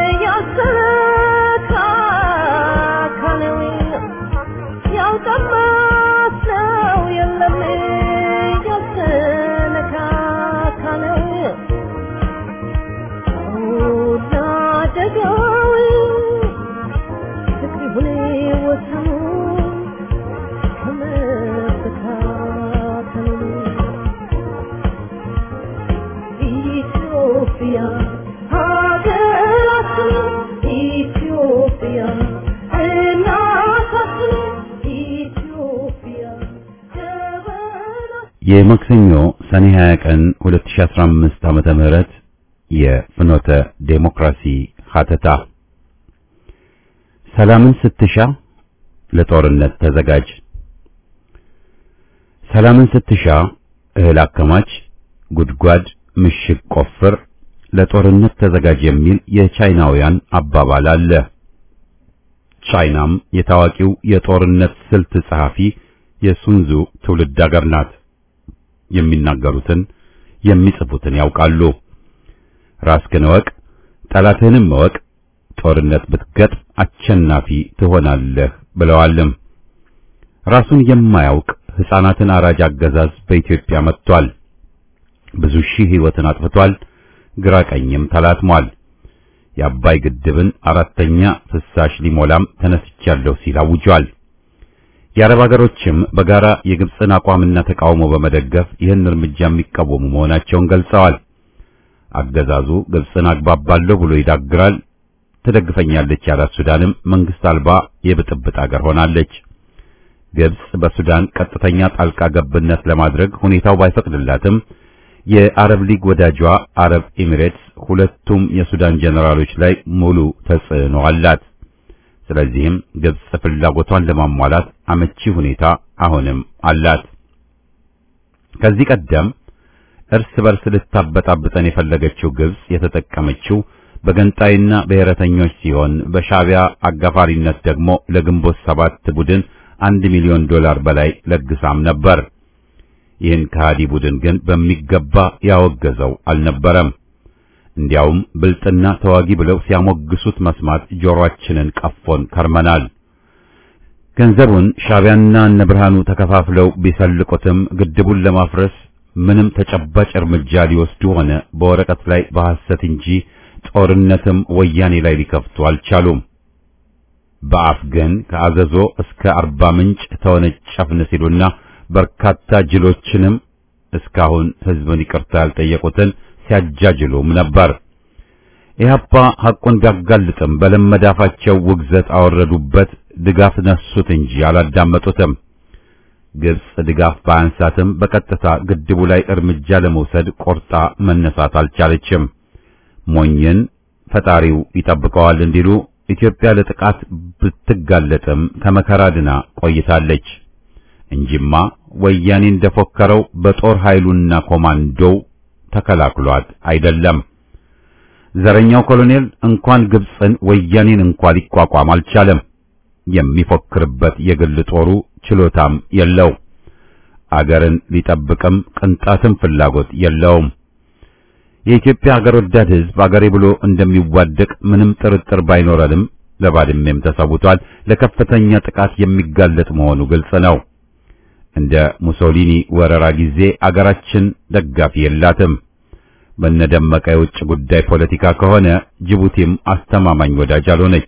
ያልተካካነው ያልቀመስነው የለም ያልተነካካነው ወዳደጋው ፍቅር ይሁን ወሰኑ ከመበታተኑ ኢትዮጵያ ሀገራችን ኢትዮጵያ እናታችን ኢትዮጵያ ጀበና የማክሰኞ ሰኔ 20 ቀን 2015 ዓመተ ምህረት የፍኖተ ዴሞክራሲ ሀተታ ሰላምን ስትሻ ለጦርነት ተዘጋጅ። ሰላምን ስትሻ እህል አከማች፣ ጉድጓድ ምሽግ ቆፍር፣ ለጦርነት ተዘጋጅ የሚል የቻይናውያን አባባል አለ። ቻይናም የታዋቂው የጦርነት ስልት ጸሐፊ የሱንዙ ትውልድ አገር ናት። የሚናገሩትን የሚጽፉትን ያውቃሉ። ራስህን እወቅ፣ ጠላትህንም እወቅ፣ ጦርነት ብትገጥም አሸናፊ ትሆናለህ ብለዋልም። ራሱን የማያውቅ ሕፃናትን አራጅ አገዛዝ በኢትዮጵያ መጥቷል። ብዙ ሺህ ሕይወትን አጥፍቷል። ግራ ቀኝም ተላትሟል። የአባይ ግድብን አራተኛ ፍሳሽ ሊሞላም ተነስቻለሁ ሲል አውጇል። የአረብ ሀገሮችም በጋራ የግብፅን አቋምና ተቃውሞ በመደገፍ ይህን እርምጃ የሚቃወሙ መሆናቸውን ገልጸዋል። አገዛዙ ግብፅን አግባባለሁ ብሎ ይዳግራል። ትደግፈኛለች ያላት ሱዳንም መንግስት አልባ የብጥብጥ አገር ሆናለች። ግብፅ በሱዳን ቀጥተኛ ጣልቃ ገብነት ለማድረግ ሁኔታው ባይፈቅድላትም የአረብ ሊግ ወዳጇ አረብ ኤሚሬትስ ሁለቱም የሱዳን ጀነራሎች ላይ ሙሉ ተጽዕኖ አላት። ስለዚህም ግብፅ ፍላጎቷን ለማሟላት አመቺ ሁኔታ አሁንም አላት። ከዚህ ቀደም እርስ በርስ ልታበጣብጠን የፈለገችው ግብፅ የተጠቀመችው በገንጣይና ብሔረተኞች ሲሆን በሻቢያ አጋፋሪነት ደግሞ ለግንቦት ሰባት ቡድን አንድ ሚሊዮን ዶላር በላይ ለግሳም ነበር። ይህን ከሃዲ ቡድን ግን በሚገባ ያወገዘው አልነበረም። እንዲያውም ብልጥና ተዋጊ ብለው ሲያሞግሱት መስማት ጆሮአችንን ቀፎን ከርመናል። ገንዘቡን ሻቢያና እነ ብርሃኑ ተከፋፍለው ቢሰልቁትም ግድቡን ለማፍረስ ምንም ተጨባጭ እርምጃ ሊወስዱ ሆነ በወረቀት ላይ በሐሰት እንጂ ጦርነትም ወያኔ ላይ ሊከፍቱ አልቻሉም። በአፍ ግን ከአዘዞ እስከ አርባ ምንጭ ተወነጨፍን ሲሉና በርካታ ጅሎችንም እስካሁን ሕዝብን ይቅርታ ያልጠየቁትን ሲያጃጅሉም ነበር። ኢህአፓ ሐቁን ቢያጋልጥም በለመዳፋቸው ውግዘት አወረዱበት፣ ድጋፍ ነሱት እንጂ አላዳመጡትም። ግብጽ ድጋፍ ባያንሳትም በቀጥታ ግድቡ ላይ እርምጃ ለመውሰድ ቆርጣ መነሳት አልቻለችም። ሞኝን ፈጣሪው ይጠብቀዋል እንዲሉ ኢትዮጵያ ለጥቃት ብትጋለጥም ከመከራ ድና ቆይታለች እንጂማ ወያኔ እንደፎከረው በጦር ኃይሉና ኮማንዶው ተከላክሏት አይደለም። ዘረኛው ኮሎኔል እንኳን ግብፅን ወያኔን እንኳን ሊቋቋም አልቻለም። የሚፎክርበት የግል ጦሩ ችሎታም የለው። አገርን ሊጠብቅም ቅንጣትም ፍላጎት የለውም። የኢትዮጵያ አገር ወዳድ ሕዝብ አገሬ ብሎ እንደሚዋደቅ ምንም ጥርጥር ባይኖረንም ለባድሜም ተሰውቷል። ለከፍተኛ ጥቃት የሚጋለጥ መሆኑ ግልጽ ነው። እንደ ሙሶሊኒ ወረራ ጊዜ አገራችን ደጋፊ የላትም። በነደመቀ የውጭ ጉዳይ ፖለቲካ ከሆነ ጅቡቲም አስተማማኝ ወዳጅ አልሆነች።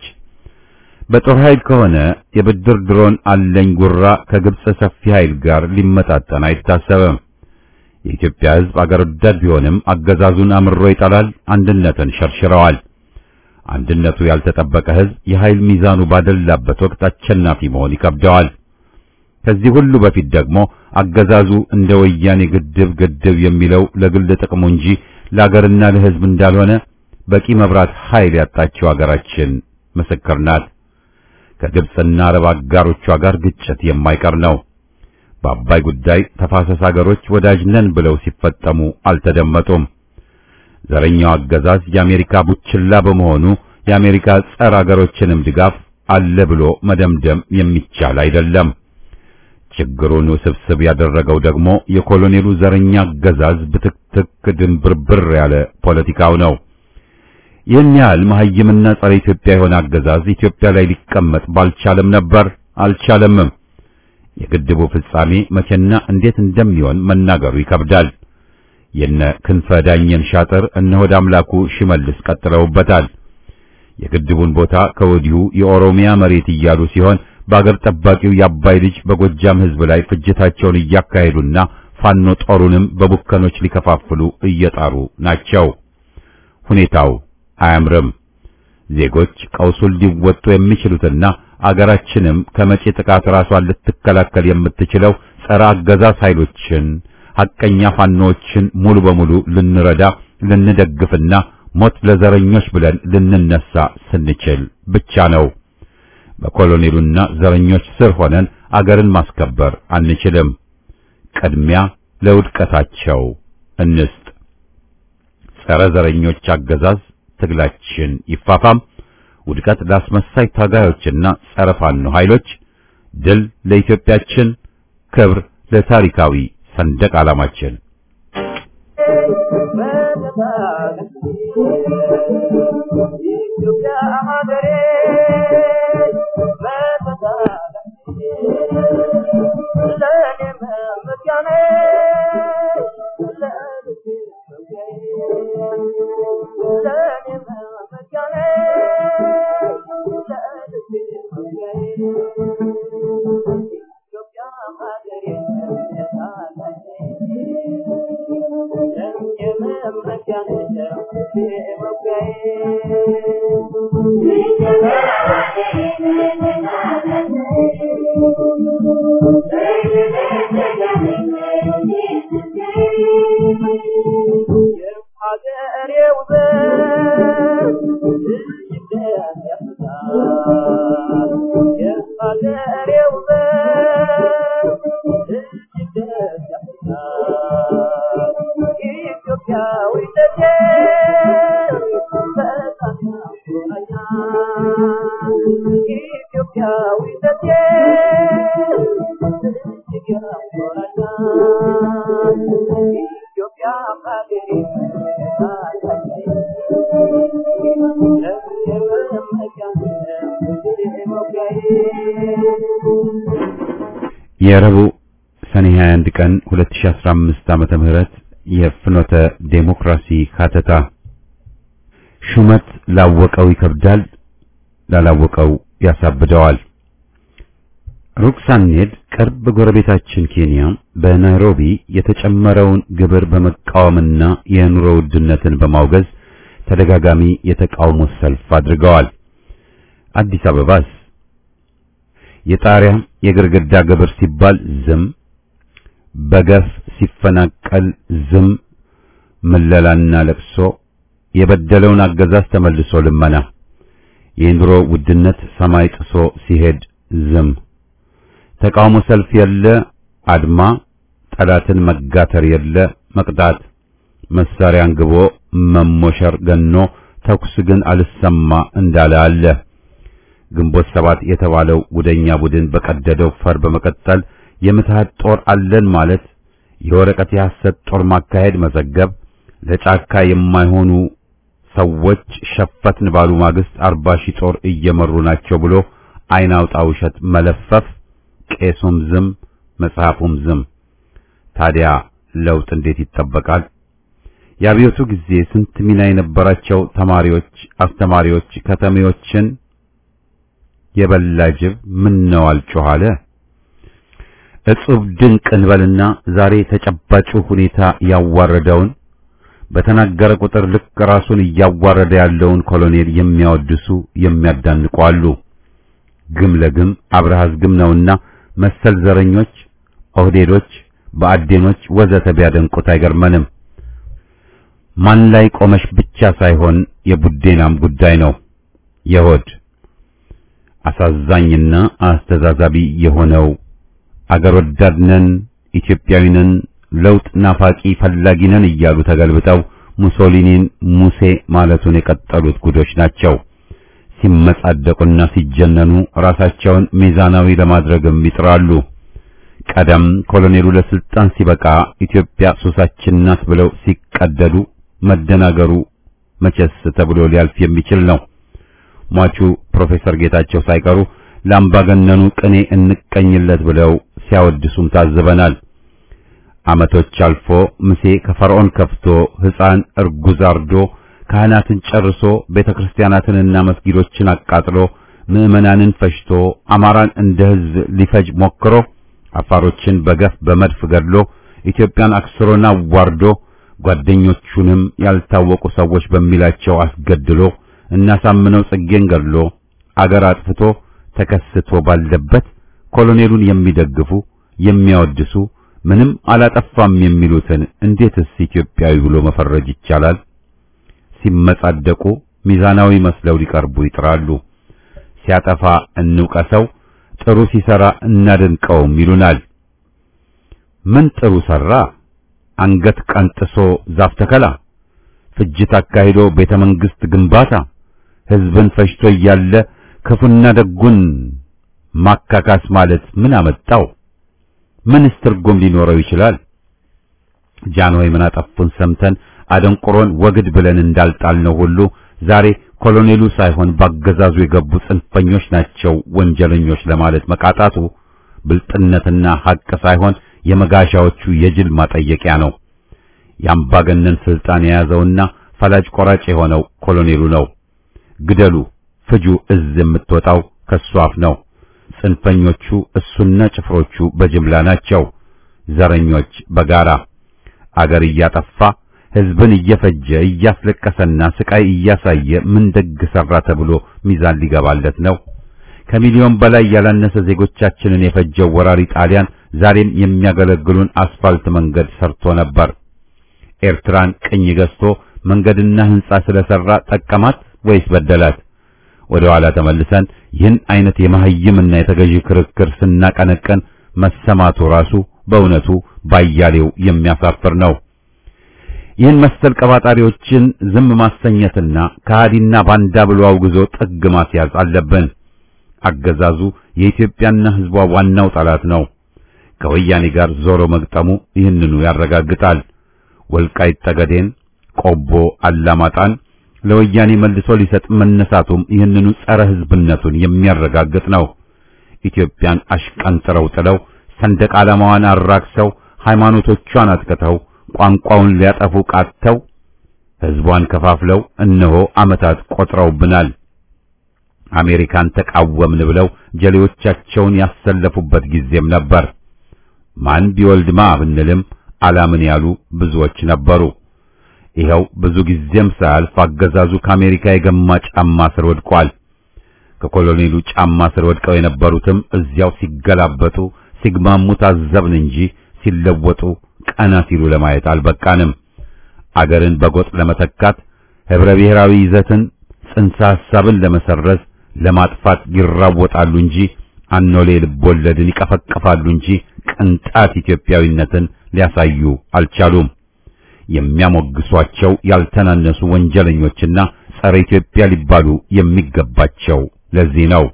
በጦር ኃይል ከሆነ የብድር ድሮን አለኝ ጉራ ከግብጽ ሰፊ ኃይል ጋር ሊመጣጠን አይታሰብም። የኢትዮጵያ ሕዝብ አገር ወዳድ ቢሆንም አገዛዙን አምሮ ይጠላል፣ አንድነትን ሸርሽረዋል። አንድነቱ ያልተጠበቀ ሕዝብ የኃይል ሚዛኑ ባደላበት ወቅት አሸናፊ መሆን ይከብደዋል። ከዚህ ሁሉ በፊት ደግሞ አገዛዙ እንደ ወያኔ ግድብ ግድብ የሚለው ለግል ጥቅሙ እንጂ ለአገርና ለሕዝብ እንዳልሆነ በቂ መብራት ኃይል ያጣችው አገራችን ምስክር ናት። ከግብጽና አረብ አጋሮቿ ጋር ግጭት የማይቀር ነው። በአባይ ጉዳይ ተፋሰስ አገሮች ወዳጅ ነን ብለው ሲፈጠሙ አልተደመጡም። ዘረኛው አገዛዝ የአሜሪካ ቡችላ በመሆኑ የአሜሪካ ጸረ አገሮችንም ድጋፍ አለ ብሎ መደምደም የሚቻል አይደለም። ችግሩን ውስብስብ ያደረገው ደግሞ የኮሎኔሉ ዘረኛ አገዛዝ ብትክትክ ድንብርብር ያለ ፖለቲካው ነው። ይህን ያህል መሐይምና ጸረ ኢትዮጵያ የሆነ አገዛዝ ኢትዮጵያ ላይ ሊቀመጥ ባልቻለም ነበር፣ አልቻለምም። የግድቡ ፍጻሜ መቼና እንዴት እንደሚሆን መናገሩ ይከብዳል። የነ ክንፈ ዳኘን ሻጥር እነ ሆድ አምላኩ ሽመልስ ቀጥለውበታል። የግድቡን ቦታ ከወዲሁ የኦሮሚያ መሬት እያሉ ሲሆን በአገር ጠባቂው የአባይ ልጅ በጎጃም ሕዝብ ላይ ፍጅታቸውን እያካሄዱና ፋኖ ጦሩንም በቡከኖች ሊከፋፍሉ እየጣሩ ናቸው። ሁኔታው አያምርም። ዜጎች ቀውሱን ሊወጡ የሚችሉትና አገራችንም ከመጪ ጥቃት ራሷን ልትከላከል የምትችለው ጸረ አገዛዝ ኃይሎችን ሐቀኛ ፋኖዎችን ሙሉ በሙሉ ልንረዳ ልንደግፍና ሞት ለዘረኞች ብለን ልንነሳ ስንችል ብቻ ነው። በኮሎኔሉና ዘረኞች ስር ሆነን አገርን ማስከበር አንችልም። ቅድሚያ ለውድቀታቸው እንስጥ። ጸረ ዘረኞች አገዛዝ ትግላችን ይፋፋም። ውድቀት ለአስመሳይ ታጋዮችና ጸረ ፋኖ ኃይሎች፣ ድል ለኢትዮጵያችን፣ ክብር ለታሪካዊ ሰንደቅ ዓላማችን። የረቡዕ ሰኔ 21 ቀን 2015 ዓመተ ምህረት የፍኖተ ዴሞክራሲ ካተታ ሹመት ላወቀው ይከብዳል፣ ላላወቀው ያሳብደዋል። ሩቅ ሳንሄድ ቅርብ ጎረቤታችን ኬንያ በናይሮቢ የተጨመረውን ግብር በመቃወምና የኑሮ ውድነትን በማውገዝ ተደጋጋሚ የተቃውሞ ሰልፍ አድርገዋል። አዲስ አበባስ የጣሪያ የግርግዳ ግብር ሲባል ዝም፣ በገፍ ሲፈናቀል ዝም፣ ምለላና ለቅሶ፣ የበደለውን አገዛዝ ተመልሶ ልመና፣ የኑሮ ውድነት ሰማይ ጥሶ ሲሄድ ዝም፣ ተቃውሞ ሰልፍ የለ፣ አድማ፣ ጠላትን መጋተር የለ፣ መቅጣት፣ መሳሪያ አንግቦ መሞሸር ገኖ ተኩስ ግን አልሰማ እንዳለ አለ። ግንቦት ሰባት የተባለው ጉደኛ ቡድን በቀደደው ፈር በመቀጠል የምትሃት ጦር አለን ማለት የወረቀት የሐሰት ጦር ማካሄድ መዘገብ ለጫካ የማይሆኑ ሰዎች ሸፈትን ባሉ ማግስት አርባ ሺህ ጦር እየመሩ ናቸው ብሎ አይን አውጣ ውሸት መለፈፍ ቄሱም ዝም መጽሐፉም ዝም። ታዲያ ለውጥ እንዴት ይጠበቃል? የአብዮቱ ጊዜ ስንት ሚና የነበራቸው ተማሪዎች፣ አስተማሪዎች ከተሜዎችን የበላ ጅብ ምን ነው አልጮህ አለ። እጹብ ድንቅ እንበልና ዛሬ ተጨባጩ ሁኔታ ያዋረደውን በተናገረ ቁጥር ልክ ራሱን እያዋረደ ያለውን ኮሎኔል የሚያወድሱ የሚያዳንቁ አሉ። ግም ለግም አብረሃዝ ግም ነውና መሰል ዘረኞች፣ ኦህዴዶች፣ በአዴኖች ወዘተ ቢያደንቁት አይገርመንም። ማን ላይ ቆመሽ ብቻ ሳይሆን የቡዴናም ጉዳይ ነው። የሆድ አሳዛኝና አስተዛዛቢ የሆነው አገር ወዳድነን ኢትዮጵያዊነን ለውጥ ናፋቂ ፈላጊነን እያሉ ተገልብጠው ሙሶሊኒን ሙሴ ማለቱን የቀጠሉት ጉዶች ናቸው። ሲመጻደቁና ሲጀነኑ ራሳቸውን ሚዛናዊ ለማድረግም ይጥራሉ። ቀደም ኮሎኔሉ ለስልጣን ሲበቃ ኢትዮጵያ ሱሳችን ናት ብለው ሲቀደዱ መደናገሩ መቼስ ተብሎ ሊያልፍ የሚችል ነው። ሟቹ ፕሮፌሰር ጌታቸው ሳይቀሩ ለአምባገነኑ ቅኔ እንቀኝለት ብለው ሲያወድሱም ታዝበናል። ዓመቶች አልፎ ሙሴ ከፈርዖን ከፍቶ ሕፃን እርጉዝ አርዶ ካህናትን ጨርሶ ቤተክርስቲያናትንና መስጊዶችን አቃጥሎ ምዕመናንን ፈጅቶ አማራን እንደ ሕዝብ ሊፈጅ ሞክሮ አፋሮችን በገፍ በመድፍ ገድሎ ኢትዮጵያን አክስሮና ዋርዶ ጓደኞቹንም ያልታወቁ ሰዎች በሚላቸው አስገድሎ እናሳምነው ጽጌን ገድሎ አገር አጥፍቶ ተከስቶ ባለበት ኮሎኔሉን የሚደግፉ የሚያወድሱ ምንም አላጠፋም የሚሉትን እንዴትስ ኢትዮጵያዊ ብሎ መፈረጅ ይቻላል? ሲመጻደቁ ሚዛናዊ መስለው ሊቀርቡ ይጥራሉ። ሲያጠፋ እንውቀሰው፣ ጥሩ ሲሰራ እናደንቀውም ይሉናል። ምን ጥሩ ሰራ? አንገት ቀንጥሶ ዛፍ ተከላ፣ ፍጅት አካሂዶ ቤተ መንግስት ግንባታ፣ ህዝብን ፈጅቶ እያለ ክፉና ደጉን ማካካስ ማለት ምን አመጣው? ምንስ ትርጉም ሊኖረው ይችላል? ጃንሆይ ምን አጠፉን ሰምተን አደንቁሮን ወግድ ብለን እንዳልጣልነው ሁሉ ዛሬ ኮሎኔሉ ሳይሆን ባገዛዙ የገቡ ጽንፈኞች ናቸው ወንጀለኞች ለማለት መቃጣቱ ብልጥነትና ሐቅ ሳይሆን የመጋሻዎቹ የጅል ማጠየቂያ ነው። የአምባገነን ስልጣን የያዘውና ፈላጭ ቆራጭ የሆነው ኮሎኔሉ ነው። ግደሉ፣ ፍጁ እዝ የምትወጣው ከሱ አፍ ነው። ጽንፈኞቹ እሱና ጭፍሮቹ በጅምላ ናቸው። ዘረኞች በጋራ አገር እያጠፋ ህዝብን እየፈጀ እያስለቀሰና ስቃይ እያሳየ ምን ደግ ሰራ ተብሎ ሚዛን ሊገባለት ነው? ከሚሊዮን በላይ ያላነሰ ዜጎቻችንን የፈጀው ወራሪ ጣሊያን ዛሬም የሚያገለግሉን አስፋልት መንገድ ሰርቶ ነበር። ኤርትራን ቅኝ ገዝቶ መንገድና ህንጻ ስለሰራ ጠቀማት ወይስ በደላት? ወደ ኋላ ተመልሰን ይህን አይነት የመሐይምና የተገዢ ክርክር ስናቀነቀን መሰማቱ ራሱ በእውነቱ ባያሌው የሚያሳፍር ነው። ይህን መሰል ቀባጣሪዎችን ዝም ማሰኘትና ከሃዲና ባንዳ ብሎ አውግዞ ጥግ ማስያዝ አለብን። አገዛዙ የኢትዮጵያና ህዝቧ ዋናው ጠላት ነው። ከወያኔ ጋር ዞሮ መግጠሙ ይህንኑ ያረጋግጣል። ወልቃይት ጠገዴን፣ ቆቦ አላማጣን ለወያኔ መልሶ ሊሰጥ መነሳቱም ይህንኑ ጸረ ህዝብነቱን የሚያረጋግጥ ነው። ኢትዮጵያን አሽቀንጥረው ጥለው ሰንደቅ ዓላማዋን አራክሰው ሃይማኖቶቿን አጥቅተው ቋንቋውን ሊያጠፉ ቃተው ህዝቧን ከፋፍለው እነሆ ዓመታት ቆጥረውብናል። አሜሪካን ተቃወምን ብለው ጀሌዎቻቸውን ያሰለፉበት ጊዜም ነበር። ማን ቢወልድማ ብንልም አላምን ያሉ ብዙዎች ነበሩ። ይኸው ብዙ ጊዜም ሳያልፍ አገዛዙ ከአሜሪካ የገማ ጫማ ስር ወድቋል። ከኮሎኔሉ ጫማ ስር ወድቀው የነበሩትም እዚያው ሲገላበጡ ሲግማሙ ታዘብን እንጂ ሲለወጡ ቀና ሲሉ ለማየት አልበቃንም። አገርን በጎጥ ለመተካት ህብረ ብሔራዊ ይዘትን ጽንሰ ሐሳብን ለመሰረዝ ለማጥፋት ይራወጣሉ እንጂ አኖሌ ልቦለድን ይቀፈቅፋሉ እንጂ ቅንጣት ኢትዮጵያዊነትን ሊያሳዩ አልቻሉም። የሚያሞግሷቸው ያልተናነሱ ወንጀለኞችና ጸረ ኢትዮጵያ ሊባሉ የሚገባቸው ለዚህ ነው።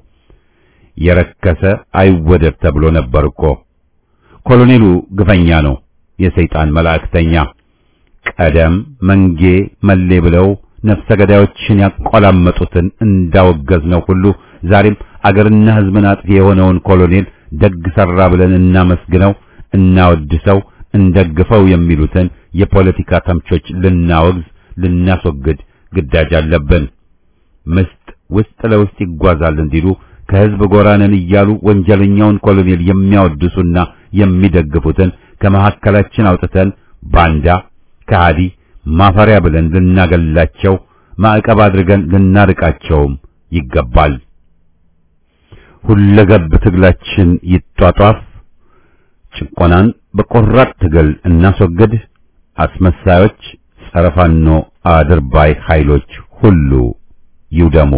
የረከሰ አይወደድ ተብሎ ነበር እኮ። ኮሎኔሉ ግፈኛ ነው፣ የሰይጣን መላእክተኛ። ቀደም መንጌ መሌ ብለው ነፍሰ ገዳዮችን ያቆላመጡትን እንዳወገዝነው ሁሉ ዛሬም አገርና ሕዝብን አጥፊ የሆነውን ኮሎኔል ደግ ሰራ ብለን እናመስግነው፣ እናወድሰው፣ እንደግፈው የሚሉትን የፖለቲካ ተምቾች ልናወግዝ፣ ልናስወግድ ግዳጅ አለብን። ምስጥ ውስጥ ለውስጥ ይጓዛል እንዲሉ ከህዝብ ጎራንን እያሉ ወንጀለኛውን ኮሎኔል የሚያወድሱና የሚደግፉትን ከመካከላችን አውጥተን ባንዳ፣ ከሃዲ፣ ማፈሪያ ብለን ልናገላቸው ማዕቀብ አድርገን ልናርቃቸውም ይገባል። ሁለገብ ትግላችን ይጧጧፍ። ጭቆናን በቆራጥ ትግል እናስወግድ። አስመሳዮች፣ ጸረ ፋኖ አድርባይ ኃይሎች ሁሉ ይውደሙ።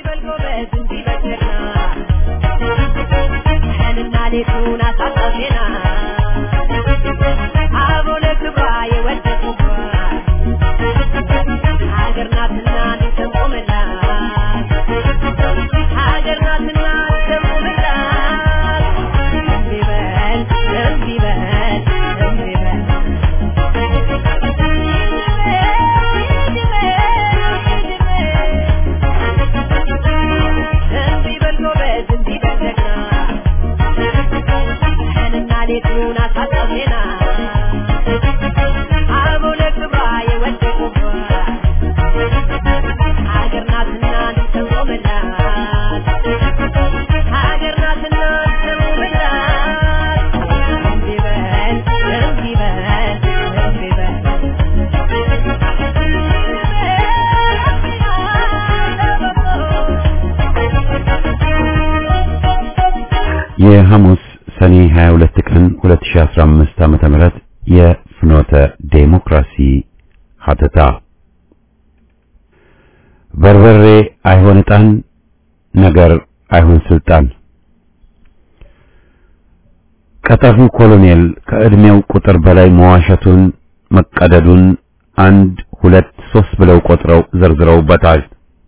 የሐሙስ ሰኔ 22 ቀን 2015 ዓመተ ምህረት የፍኖተ ዴሞክራሲ ሀተታ በርበሬ አይሆን ዕጣን ነገር አይሆን ስልጣን ቀጠፊው ኮሎኔል ከዕድሜው ቁጥር በላይ መዋሸቱን መቀደዱን አንድ ሁለት ሶስት ብለው ቆጥረው ዘርዝረውበታል።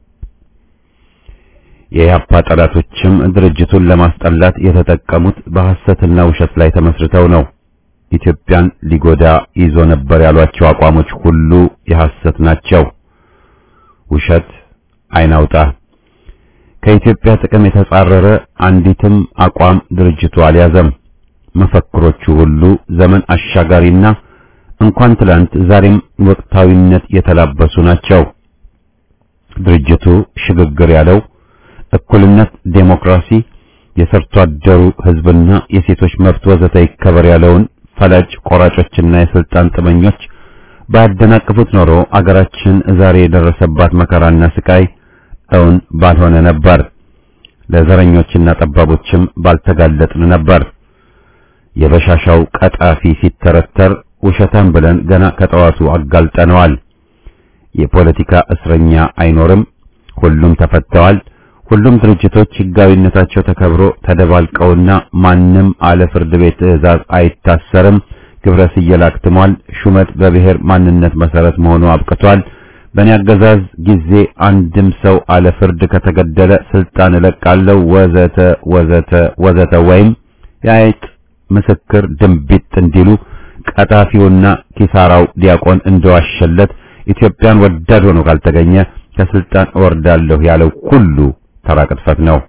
የኢህአፓ ጠላቶችም ድርጅቱን ለማስጠላት የተጠቀሙት በሐሰትና ውሸት ላይ ተመስርተው ነው። ኢትዮጵያን ሊጎዳ ይዞ ነበር ያሏቸው አቋሞች ሁሉ የሐሰት ናቸው። ውሸት አይናውጣ። ከኢትዮጵያ ጥቅም የተጻረረ አንዲትም አቋም ድርጅቱ አልያዘም። መፈክሮቹ ሁሉ ዘመን አሻጋሪና እንኳን ትላንት ዛሬም ወቅታዊነት የተላበሱ ናቸው። ድርጅቱ ሽግግር ያለው እኩልነት፣ ዴሞክራሲ፣ የሰርቶ አደሩ ህዝብና የሴቶች መብት ወዘተ ይከበር ያለውን ፈላጭ ቆራጮችና የስልጣን ጥመኞች ባያደናቅፉት ኖሮ አገራችን ዛሬ የደረሰባት መከራና ስቃይ እውን ባልሆነ ነበር። ለዘረኞችና ጠባቦችም ባልተጋለጥን ነበር። የበሻሻው ቀጣፊ ሲተረተር ውሸታም ብለን ገና ከጠዋቱ አጋልጠነዋል። የፖለቲካ እስረኛ አይኖርም፣ ሁሉም ተፈተዋል። ሁሉም ድርጅቶች ህጋዊነታቸው ተከብሮ ተደባልቀውና ማንም አለ ፍርድ ቤት ትዕዛዝ አይታሰርም። ግብረ ስየላ አክትሟል። ሹመት በብሔር ማንነት መሰረት መሆኑ አብቅቷል። በእኔ አገዛዝ ጊዜ አንድም ሰው አለ ፍርድ ከተገደለ ስልጣን እለቃለሁ ወዘተ ወዘተ ወዘተ ወይም የአይጥ ምስክር ድንቢጥ እንዲሉ ቀጣፊውና ኪሳራው ዲያቆን እንደዋሸለት ኢትዮጵያን ወዳድ ሆኖ ካልተገኘ ከስልጣን እወርዳለሁ ያለው ሁሉ ተራ ቅጥፈት ነው።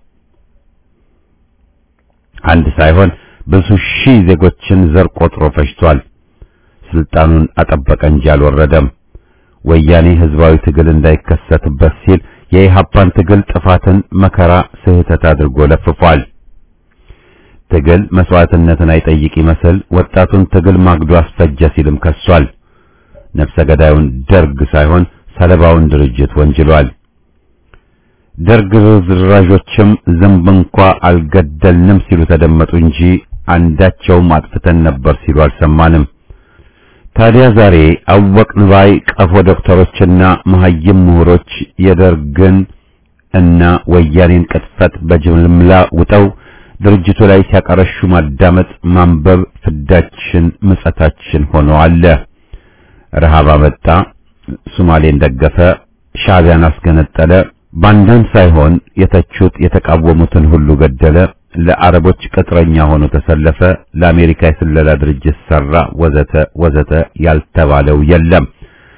አንድ ሳይሆን ብዙ ሺህ ዜጎችን ዘር ቆጥሮ ፈጅቷል። ስልጣኑን አጠበቀ እንጂ አልወረደም። ወያኔ ህዝባዊ ትግል እንዳይከሰትበት ሲል የኢሃፓን ትግል ጥፋትን፣ መከራ፣ ስህተት አድርጎ ለፍፏል። ትግል መስዋዕትነትን አይጠይቅ ይመስል ወጣቱን ትግል ማግዶ አስፈጀ ሲልም ከሷል። ነፍሰ ገዳዩን ደርግ ሳይሆን ሰለባውን ድርጅት ወንጅሏል። ደርግ ርዝራዦችም ዝንብ እንኳ አልገደልንም ሲሉ ተደመጡ እንጂ አንዳቸውም አጥፍተን ነበር ሲሉ አልሰማንም። ታዲያ ዛሬ አወቅን ባይ ቀፎ ዶክተሮችና መሐይም ምሁሮች የደርግን እና ወያኔን ቅጥፈት በጅምላ ውጠው ድርጅቱ ላይ ሲያቀረሹ ማዳመጥ፣ ማንበብ ፍዳችን ምጸታችን ሆኖ አለ። ረሃብ አመጣ፣ ሶማሌን ደገፈ፣ ሻዕቢያን አስገነጠለ፣ ባንዳን ሳይሆን የተቹት የተቃወሙትን ሁሉ ገደለ፣ ለአረቦች ቅጥረኛ ሆኖ ተሰለፈ፣ ለአሜሪካ የስለላ ድርጅት ሰራ፣ ወዘተ ወዘተ ያልተባለው የለም።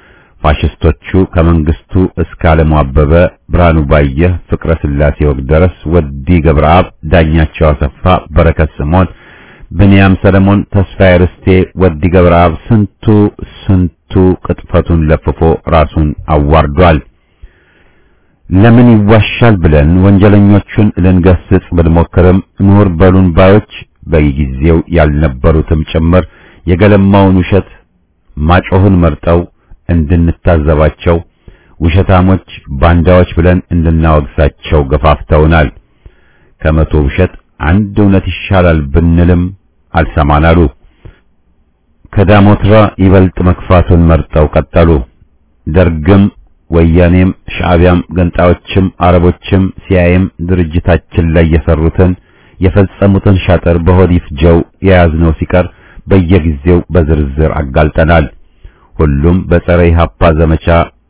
ፋሽስቶቹ ከመንግስቱ እስከ ዓለሙ አበበ፣ ብርሃኑ ባየህ፣ ፍቅረ ስላሴ ወግደረስ፣ ወዲ ገብረአብ፣ ዳኛቸው አሰፋ፣ በረከት ስምዖን፣ ብንያም ሰለሞን፣ ተስፋዬ ርስቴ፣ ወዲ ገብረአብ ስንቱ ስንቱ ቅጥፈቱን ለፍፎ ራሱን አዋርዷል። ለምን ይዋሻል ብለን ወንጀለኞቹን ልንገስጽ ብንሞክርም ምሁር በሉን ባዮች በጊዜው ያልነበሩትም ጭምር የገለማውን ውሸት ማጮህን መርጠው እንድንታዘባቸው ውሸታሞች ባንዳዎች ብለን እንድናወግሳቸው ገፋፍተውናል። ከመቶ ውሸት አንድ እውነት ይሻላል ብንልም አልሰማናሉ። ከዳሞትራ ይበልጥ መክፋቱን መርጠው ቀጠሉ። ደርግም ወያኔም ሻዕቢያም ገንጣዮችም አረቦችም ሲያይም ድርጅታችን ላይ የሰሩትን የፈጸሙትን ሻጥር በሆድ ይፍጀው የያዝነው ሲቀር በየጊዜው በዝርዝር አጋልጠናል። ሁሉም በጸረ ኢህአፓ ዘመቻ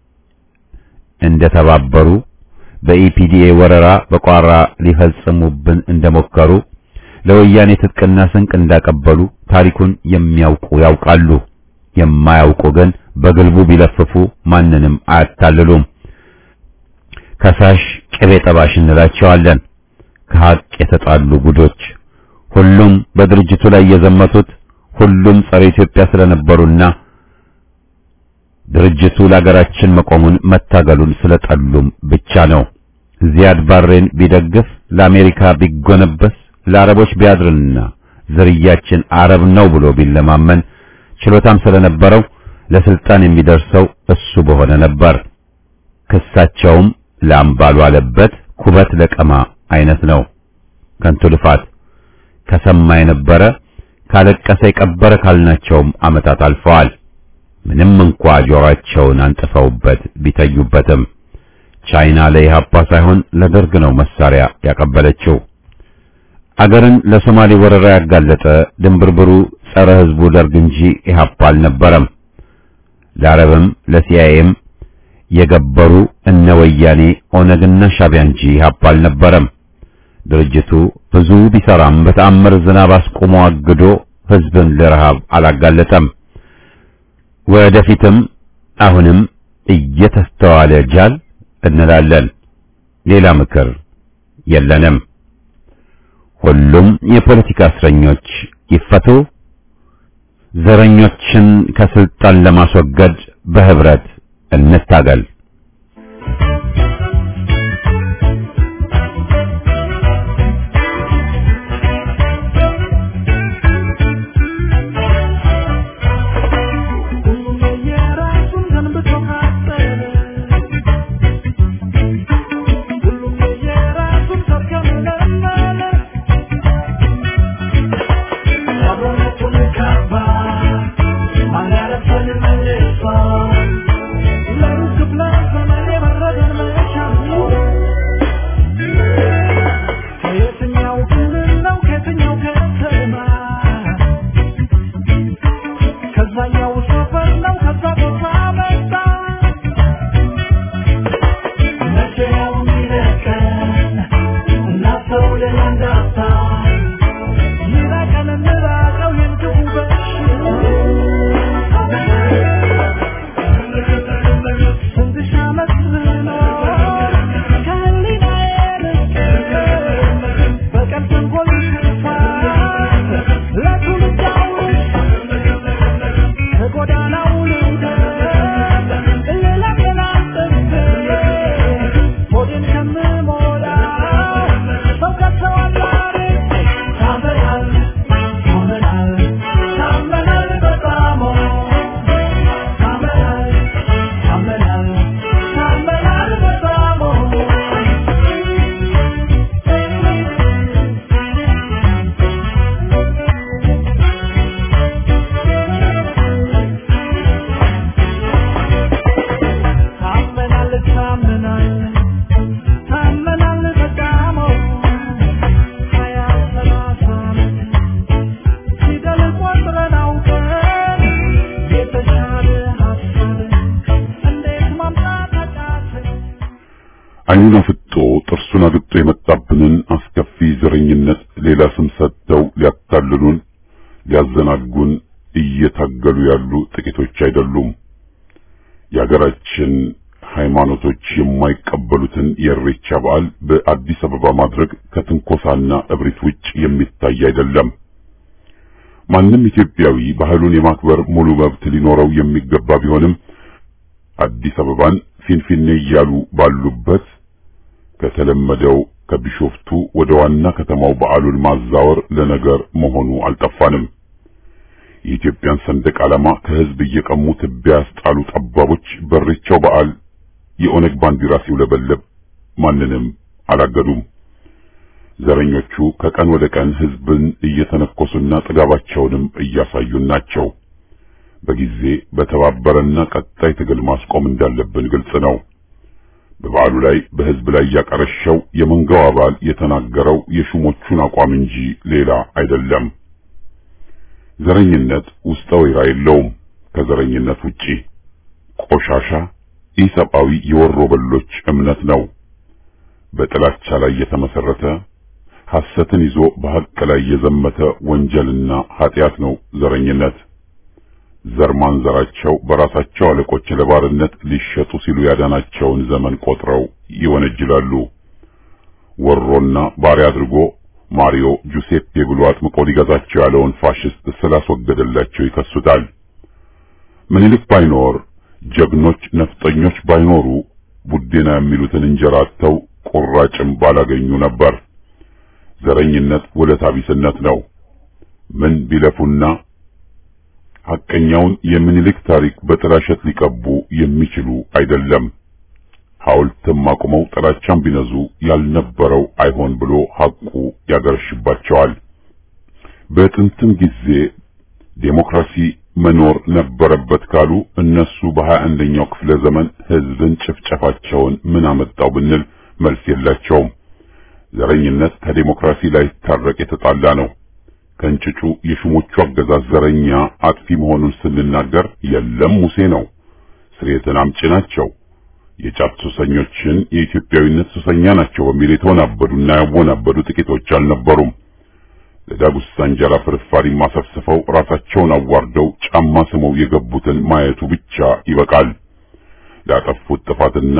እንደተባበሩ በኢፒዲኤ ወረራ በቋራ ሊፈጽሙብን እንደሞከሩ ለወያኔ ትጥቅና ስንቅ እንዳቀበሉ ታሪኩን የሚያውቁ ያውቃሉ። የማያውቁ ግን በግልቡ ቢለፍፉ ማንንም አያታልሉም። ከሳሽ ቅቤ ጠባሽ እንላቸዋለን። ከሀቅ የተጣሉ ጉዶች ሁሉም በድርጅቱ ላይ የዘመቱት ሁሉም ጸረ ኢትዮጵያ ስለነበሩና ድርጅቱ ለሀገራችን መቆሙን መታገሉን ስለጠሉም ብቻ ነው። ዚያድ ባሬን ቢደግፍ ለአሜሪካ ቢጎነበስ ለአረቦች ቢያድርና ዝርያችን አረብ ነው ብሎ ቢለማመን ችሎታም ስለነበረው ለስልጣን የሚደርሰው እሱ በሆነ ነበር። ክሳቸውም ላምባሉ አለበት ኩበት ለቀማ አይነት ነው። ከንቱ ልፋት ከሰማ የነበረ ካለቀሰ የቀበረ ካልናቸውም ዓመታት አልፈዋል። ምንም እንኳ ጆሮአቸውን አንጥፈውበት ቢተዩበትም ቻይና ለኢህአፓ ሳይሆን ለደርግ ነው መሳሪያ ያቀበለችው። አገርን ለሶማሌ ወረራ ያጋለጠ ድንብርብሩ ጸረ ህዝቡ ደርግ እንጂ ኢህአፓ አልነበረም። ለአረብም ለሲአይኤም የገበሩ እነ ወያኔ ኦነግና ሻቢያ እንጂ ኢህአፓ አልነበረም። ድርጅቱ ብዙ ቢሰራም በተአምር ዝናብ አስቆሞ አግዶ ህዝብን ለረሃብ አላጋለጠም። ወደፊትም አሁንም እየተስተዋለ ጃል እንላለን። ሌላ ምክር የለንም። ሁሉም የፖለቲካ እስረኞች ይፈቱ። ዘረኞችን ከስልጣን ለማስወገድ በህብረት እንታገል። አይኑን አፍጦ ጥርሱን አግጦ የመጣብንን አስከፊ ዘረኝነት ሌላ ስም ሰጥተው ሊያታልሉን ሊያዘናጉን እየታገሉ ያሉ ጥቂቶች አይደሉም። የሀገራችን ሃይማኖቶች የማይቀበሉትን የእሬቻ በዓል በአዲስ አበባ ማድረግ ከትንኮሳና እብሪት ውጭ የሚታይ አይደለም። ማንም ኢትዮጵያዊ ባህሉን የማክበር ሙሉ መብት ሊኖረው የሚገባ ቢሆንም አዲስ አበባን ፊንፊኔ እያሉ ባሉበት ከተለመደው ከቢሾፍቱ ወደ ዋና ከተማው በዓሉን ማዛወር ለነገር መሆኑ አልጠፋንም። የኢትዮጵያን ሰንደቅ ዓላማ ከህዝብ እየቀሙ ትቢያ ያስጣሉ ጠባቦች በሬቻው በዓል የኦነግ ባንዲራ ሲውለበለብ ማንንም አላገዱም። ዘረኞቹ ከቀን ወደ ቀን ህዝብን እየተነኮሱና ጥጋባቸውንም እያሳዩን ናቸው። በጊዜ በተባበረና ቀጣይ ትግል ማስቆም እንዳለብን ግልጽ ነው። በበዓሉ ላይ በህዝብ ላይ ያቀረሸው የመንጋው አባል የተናገረው የሹሞቹን አቋም እንጂ ሌላ አይደለም። ዘረኝነት ውስጠ ወይራ የለውም። ከዘረኝነት ውጪ ቆሻሻ ኢሰብአዊ የወሮ በሎች እምነት ነው። በጥላቻ ላይ የተመሰረተ ሐሰትን ይዞ በሐቅ ላይ የዘመተ ወንጀልና ኃጢአት ነው ዘረኝነት። ዘር ማንዘራቸው በራሳቸው አለቆች ለባርነት ሊሸጡ ሲሉ ያዳናቸውን ዘመን ቆጥረው ይወነጅላሉ። ወሮና ባሪያ አድርጎ ማሪዮ ጁሴፔ ብሎ አጥምቆ ሊገዛቸው ያለውን ፋሽስት ስላስወገደላቸው ይከሱታል። ምኒልክ ባይኖር ጀግኖች ነፍጠኞች ባይኖሩ ቡዴና የሚሉትን እንጀራ አጥተው ቁራጭም ባላገኙ ነበር። ዘረኝነት ውለታ ቢስነት ነው። ምን ቢለፉና ሐቀኛውን የምኒልክ ታሪክ በጥላሸት ሊቀቡ የሚችሉ አይደለም። ሐውልትም አቁመው ጥላቻም ቢነዙ ያልነበረው አይሆን ብሎ ሐቁ ያገረሽባቸዋል። በጥንትም ጊዜ ዴሞክራሲ መኖር ነበረበት ካሉ እነሱ በሀያ አንደኛው ክፍለ ዘመን ህዝብን ጭፍጨፋቸውን ምን አመጣው ብንል መልስ የላቸውም። ዘረኝነት ከዴሞክራሲ ላይ ታረቅ የተጣላ ነው። ከእንጭጩ የሹሞቹ አገዛዝ ዘረኛ አጥፊ መሆኑን ስንናገር የለም ሙሴ ነው፣ ስርየትን አምጪ ናቸው፣ የጫት ሱሰኞችን የኢትዮጵያዊነት ሱሰኛ ናቸው በሚል የተወናበዱና ያወናበዱ ጥቂቶች አልነበሩም። ለዳጉሳ እንጀራ ፍርፋሪ ማሰፍስፈው ራሳቸውን አዋርደው ጫማ ስመው የገቡትን ማየቱ ብቻ ይበቃል። ላጠፉት ጥፋትና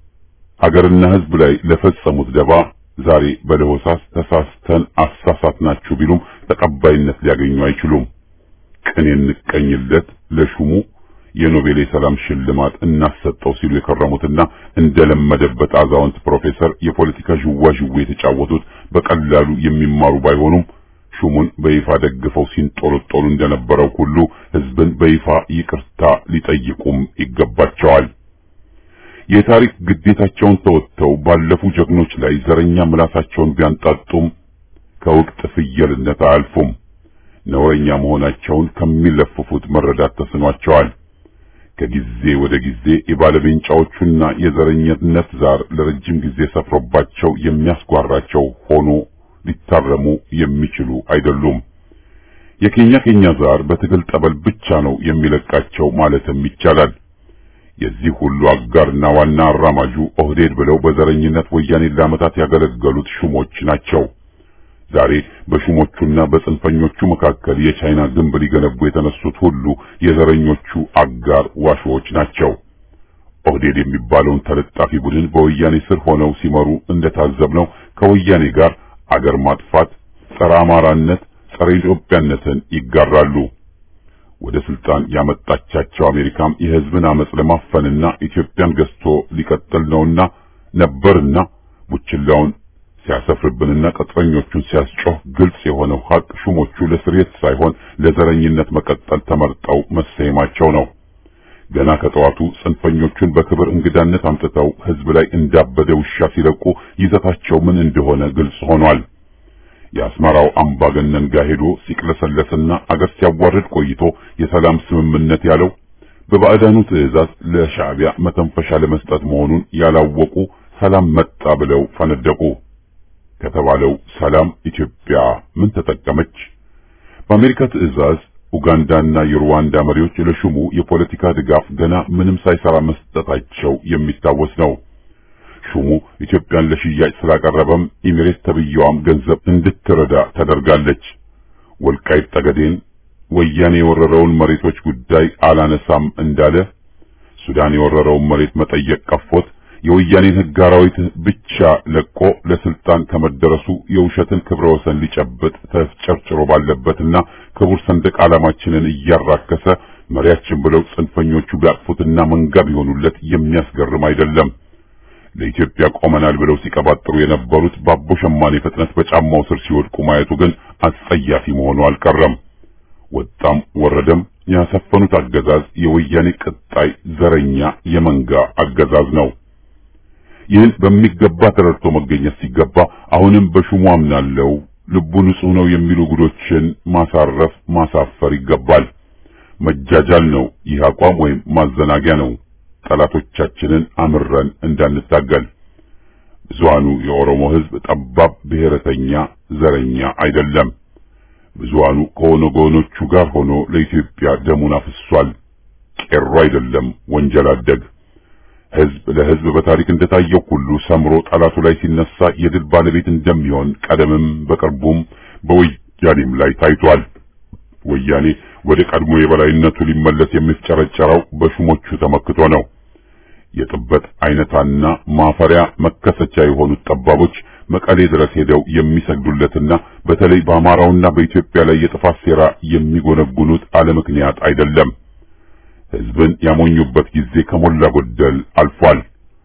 አገርና ህዝብ ላይ ለፈጸሙት ደባ ዛሬ በለሆሳስ ተሳስተን አሳሳትናችሁ ቢሉም ተቀባይነት ሊያገኙ አይችሉም። ቅን እንቀኝለት ለሹሙ የኖቤል የሰላም ሽልማት እናሰጠው ሲሉ የከረሙትና እንደለመደበት አዛውንት ፕሮፌሰር የፖለቲካ ዥዋዥዌ የተጫወቱት በቀላሉ የሚማሩ ባይሆኑም ሹሙን በይፋ ደግፈው ሲንጦለጦሉ እንደነበረው ሁሉ ህዝብን በይፋ ይቅርታ ሊጠይቁም ይገባቸዋል። የታሪክ ግዴታቸውን ተወጥተው ባለፉ ጀግኖች ላይ ዘረኛ ምላሳቸውን ቢያንጣጡም ከውቅጥ ፍየልነት አያልፉም። ነውረኛ መሆናቸውን ከሚለፍፉት መረዳት ተስኗቸዋል። ከጊዜ ወደ ጊዜ የባለቤንጫዎቹና የዘረኝነት ዛር ለረጅም ጊዜ ሰፍሮባቸው የሚያስጓራቸው ሆኖ ሊታረሙ የሚችሉ አይደሉም። የኬኛ ኬኛ ዛር በትግል ጠበል ብቻ ነው የሚለቃቸው ማለትም ይቻላል። የዚህ ሁሉ አጋርና ዋና አራማጁ ኦህዴድ ብለው በዘረኝነት ወያኔን ለዓመታት ያገለገሉት ሹሞች ናቸው። ዛሬ በሹሞቹና በጽንፈኞቹ መካከል የቻይና ግንብ ሊገነቡ የተነሱት ሁሉ የዘረኞቹ አጋር ዋሾዎች ናቸው። ኦህዴድ የሚባለውን ተለጣፊ ቡድን በወያኔ ስር ሆነው ሲመሩ እንደታዘብነው ከወያኔ ጋር አገር ማጥፋት፣ ጸረ አማራነት፣ ጸረ ኢትዮጵያነትን ይጋራሉ። ወደ ስልጣን ያመጣቻቸው አሜሪካም የህዝብን አመጽ ለማፈንና ኢትዮጵያን ገዝቶ ሊቀጥል ነውና ነበርና ቡችላውን ሲያሰፍርብንና ቅጥረኞቹን ሲያስጮህ ግልጽ የሆነው ሀቅ ሹሞቹ ለስርየት ሳይሆን ለዘረኝነት መቀጠል ተመርጠው መሰየማቸው ነው። ገና ከጠዋቱ ጽንፈኞቹን በክብር እንግዳነት አምጥተው ህዝብ ላይ እንዳበደ ውሻ ሲለቁ ይዘታቸው ምን እንደሆነ ግልጽ ሆኗል። የአስመራው አምባገነን ጋር ሄዶ ሲቅለሰለስና አገር ሲያዋርድ ቆይቶ የሰላም ስምምነት ያለው በባዕዳኑ ትዕዛዝ ለሻዕቢያ መተንፈሻ ለመስጠት መሆኑን ያላወቁ ሰላም መጣ ብለው ፈነደቁ። ከተባለው ሰላም ኢትዮጵያ ምን ተጠቀመች? በአሜሪካ ትዕዛዝ ኡጋንዳና የሩዋንዳ መሪዎች ለሹሙ የፖለቲካ ድጋፍ ገና ምንም ሳይሰራ መስጠታቸው የሚታወስ ነው። ሹሙ ኢትዮጵያን ለሽያጭ ስላቀረበም ኢሚሬት ተብየዋም ገንዘብ እንድትረዳ ተደርጋለች። ወልቃይት ጠገዴን ወያኔ የወረረውን መሬቶች ጉዳይ አላነሳም እንዳለ ሱዳን የወረረውን መሬት መጠየቅ ቀፎት የወያኔን ሕግ አራዊት ብቻ ለቆ ለስልጣን ከመደረሱ የውሸትን ክብረ ወሰን ሊጨብጥ ተጨርጭሮ ባለበትና ክቡር ሰንደቅ ዓላማችንን እያራከሰ መሪያችን ብለው ጽንፈኞቹ ቢያቅፉትና መንጋ ቢሆኑለት የሚያስገርም አይደለም። ለኢትዮጵያ ቆመናል ብለው ሲቀባጥሩ የነበሩት ባቦ ሸማኔ ፍጥነት በጫማው ስር ሲወድቁ ማየቱ ግን አስጸያፊ መሆኑ አልቀረም። ወጣም ወረደም ያሰፈኑት አገዛዝ የወያኔ ቅጣይ ዘረኛ የመንጋ አገዛዝ ነው። ይህን በሚገባ ተረድቶ መገኘት ሲገባ አሁንም በሹሙ አምናለው ልቡ ንጹሕ ነው የሚሉ ጉዶችን ማሳረፍ ማሳፈር ይገባል። መጃጃል ነው ይህ አቋም ወይም ማዘናጊያ ነው ጠላቶቻችንን አምረን እንዳንታገል። ብዙሃኑ የኦሮሞ ሕዝብ ጠባብ ብሔረተኛ ዘረኛ አይደለም። ብዙሃኑ ከኦነጎኖቹ ጋር ሆኖ ለኢትዮጵያ ደሙን አፍሷል። ቄሮ አይደለም ወንጀል አደግ። ሕዝብ ለሕዝብ በታሪክ እንደታየው ሁሉ ሰምሮ ጠላቱ ላይ ሲነሳ የድል ባለቤት እንደሚሆን ቀደምም በቅርቡም በወያኔም ላይ ታይቷል። ወያኔ ወደ ቀድሞ የበላይነቱ ሊመለስ የሚፍጨረጨረው በሹሞቹ ተመክቶ ነው። የጥበት አይነታና ማፈሪያ መከሰቻ የሆኑት ጠባቦች መቀሌ ድረስ ሄደው የሚሰግዱለትና በተለይ በአማራውና በኢትዮጵያ ላይ የጥፋት ሴራ የሚጎነጉኑት አለ ምክንያት አይደለም። ሕዝብን ያሞኙበት ጊዜ ከሞላ ጎደል አልፏል።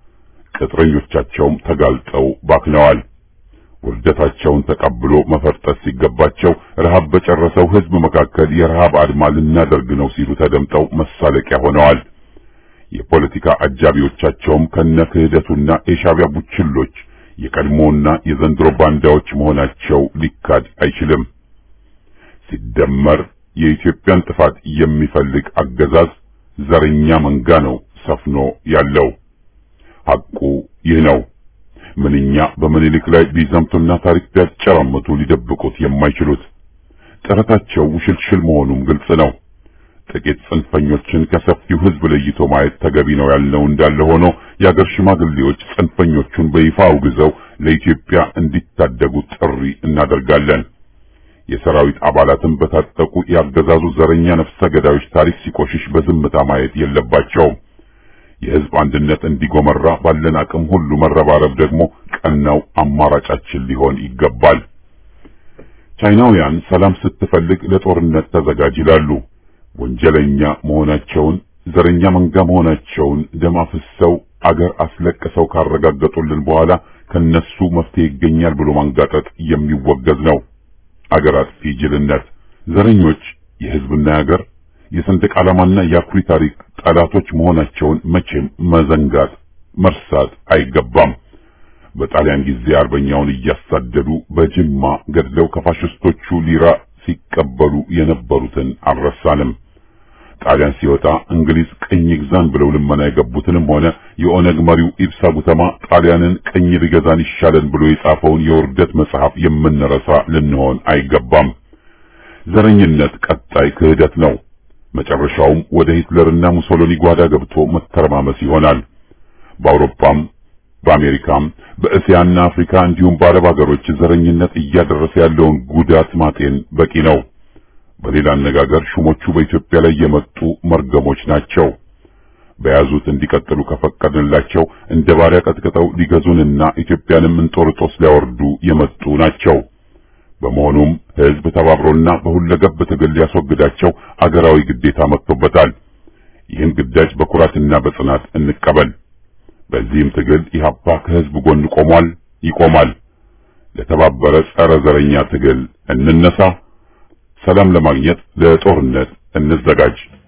ቅጥረኞቻቸውም ተጋልጠው ባክነዋል። ውርደታቸውን ተቀብሎ መፈርጠት ሲገባቸው ረሃብ በጨረሰው ሕዝብ መካከል የረሃብ አድማ ልናደርግ ነው ሲሉ ተደምጠው መሳለቂያ ሆነዋል። የፖለቲካ አጃቢዎቻቸውም ከነ ክህደቱና የሻዕቢያ ቡችሎች የቀድሞና የዘንድሮ ባንዳዎች መሆናቸው ሊካድ አይችልም። ሲደመር የኢትዮጵያን ጥፋት የሚፈልግ አገዛዝ ዘረኛ መንጋ ነው ሰፍኖ ያለው። ሐቁ ይህ ነው። ምንኛ በምኒልክ ላይ ቢዘምቱና ታሪክ ቢያጨራምቱ ሊደብቁት የማይችሉት ጥረታቸው ውሽልሽል መሆኑም ግልጽ ነው። ጥቂት ጽንፈኞችን ከሰፊው ሕዝብ ለይቶ ማየት ተገቢ ነው ያልነው እንዳለ ሆኖ የአገር ሽማግሌዎች ጽንፈኞቹን በይፋ አውግዘው ለኢትዮጵያ እንዲታደጉ ጥሪ እናደርጋለን። የሰራዊት አባላትም በታጠቁ ያገዛዙ ዘረኛ ነፍሰ ገዳዮች ታሪክ ሲቆሽሽ በዝምታ ማየት የለባቸውም። የሕዝብ አንድነት እንዲጎመራ ባለን አቅም ሁሉ መረባረብ ደግሞ ቀናው አማራጫችን ሊሆን ይገባል። ቻይናውያን ሰላም ስትፈልግ ለጦርነት ተዘጋጅ ይላሉ። ወንጀለኛ መሆናቸውን ዘረኛ መንጋ መሆናቸውን ደም አፍሰው አገር አስለቅሰው ካረጋገጡልን በኋላ ከነሱ መፍትሄ ይገኛል ብሎ ማንጋጠጥ የሚወገዝ ነው። አገር አጥፊ ጅልነት። ዘረኞች የሕዝብና የአገር የሰንደቅ ዓላማና የአኩሪ ታሪክ ጠላቶች መሆናቸውን መቼም መዘንጋት መርሳት አይገባም። በጣሊያን ጊዜ አርበኛውን እያሳደዱ በጅማ ገድለው ከፋሽስቶቹ ሊራ ሲቀበሉ የነበሩትን አልረሳንም። ጣሊያን ሲወጣ እንግሊዝ ቅኝ ግዛን ብለው ልመና የገቡትንም ሆነ የኦነግ መሪው ኢብሳ ጉተማ ጣሊያንን ቅኝ ቢገዛን ይሻለን ብሎ የጻፈውን የውርደት መጽሐፍ የምንረሳ ልንሆን አይገባም። ዘረኝነት ቀጣይ ክህደት ነው። መጨረሻውም ወደ ሂትለርና ሙሶሎኒ ጓዳ ገብቶ መተረማመስ ይሆናል። በአውሮፓም በአሜሪካም በእስያና አፍሪካ እንዲሁም በአረብ ሀገሮች ዘረኝነት እያደረሰ ያለውን ጉዳት ማጤን በቂ ነው። በሌላ አነጋገር ሹሞቹ በኢትዮጵያ ላይ የመጡ መርገሞች ናቸው። በያዙት እንዲቀጥሉ ከፈቀድንላቸው እንደ ባሪያ ቀጥቅጠው ሊገዙንና ኢትዮጵያንም እንጦርጦስ ሊያወርዱ የመጡ ናቸው። በመሆኑም ሕዝብ ተባብሮና በሁለገብ ትግል ሊያስወግዳቸው አገራዊ ግዴታ መጥቶበታል። ይህን ግዳጅ በኩራትና በጽናት እንቀበል። በዚህም ትግል ኢህአፓ ከሕዝብ ጎን ቆሟል፣ ይቆማል። ለተባበረ ጸረ ዘረኛ ትግል እንነሳ። ሰላም ለማግኘት ለጦርነት እንዘጋጅ።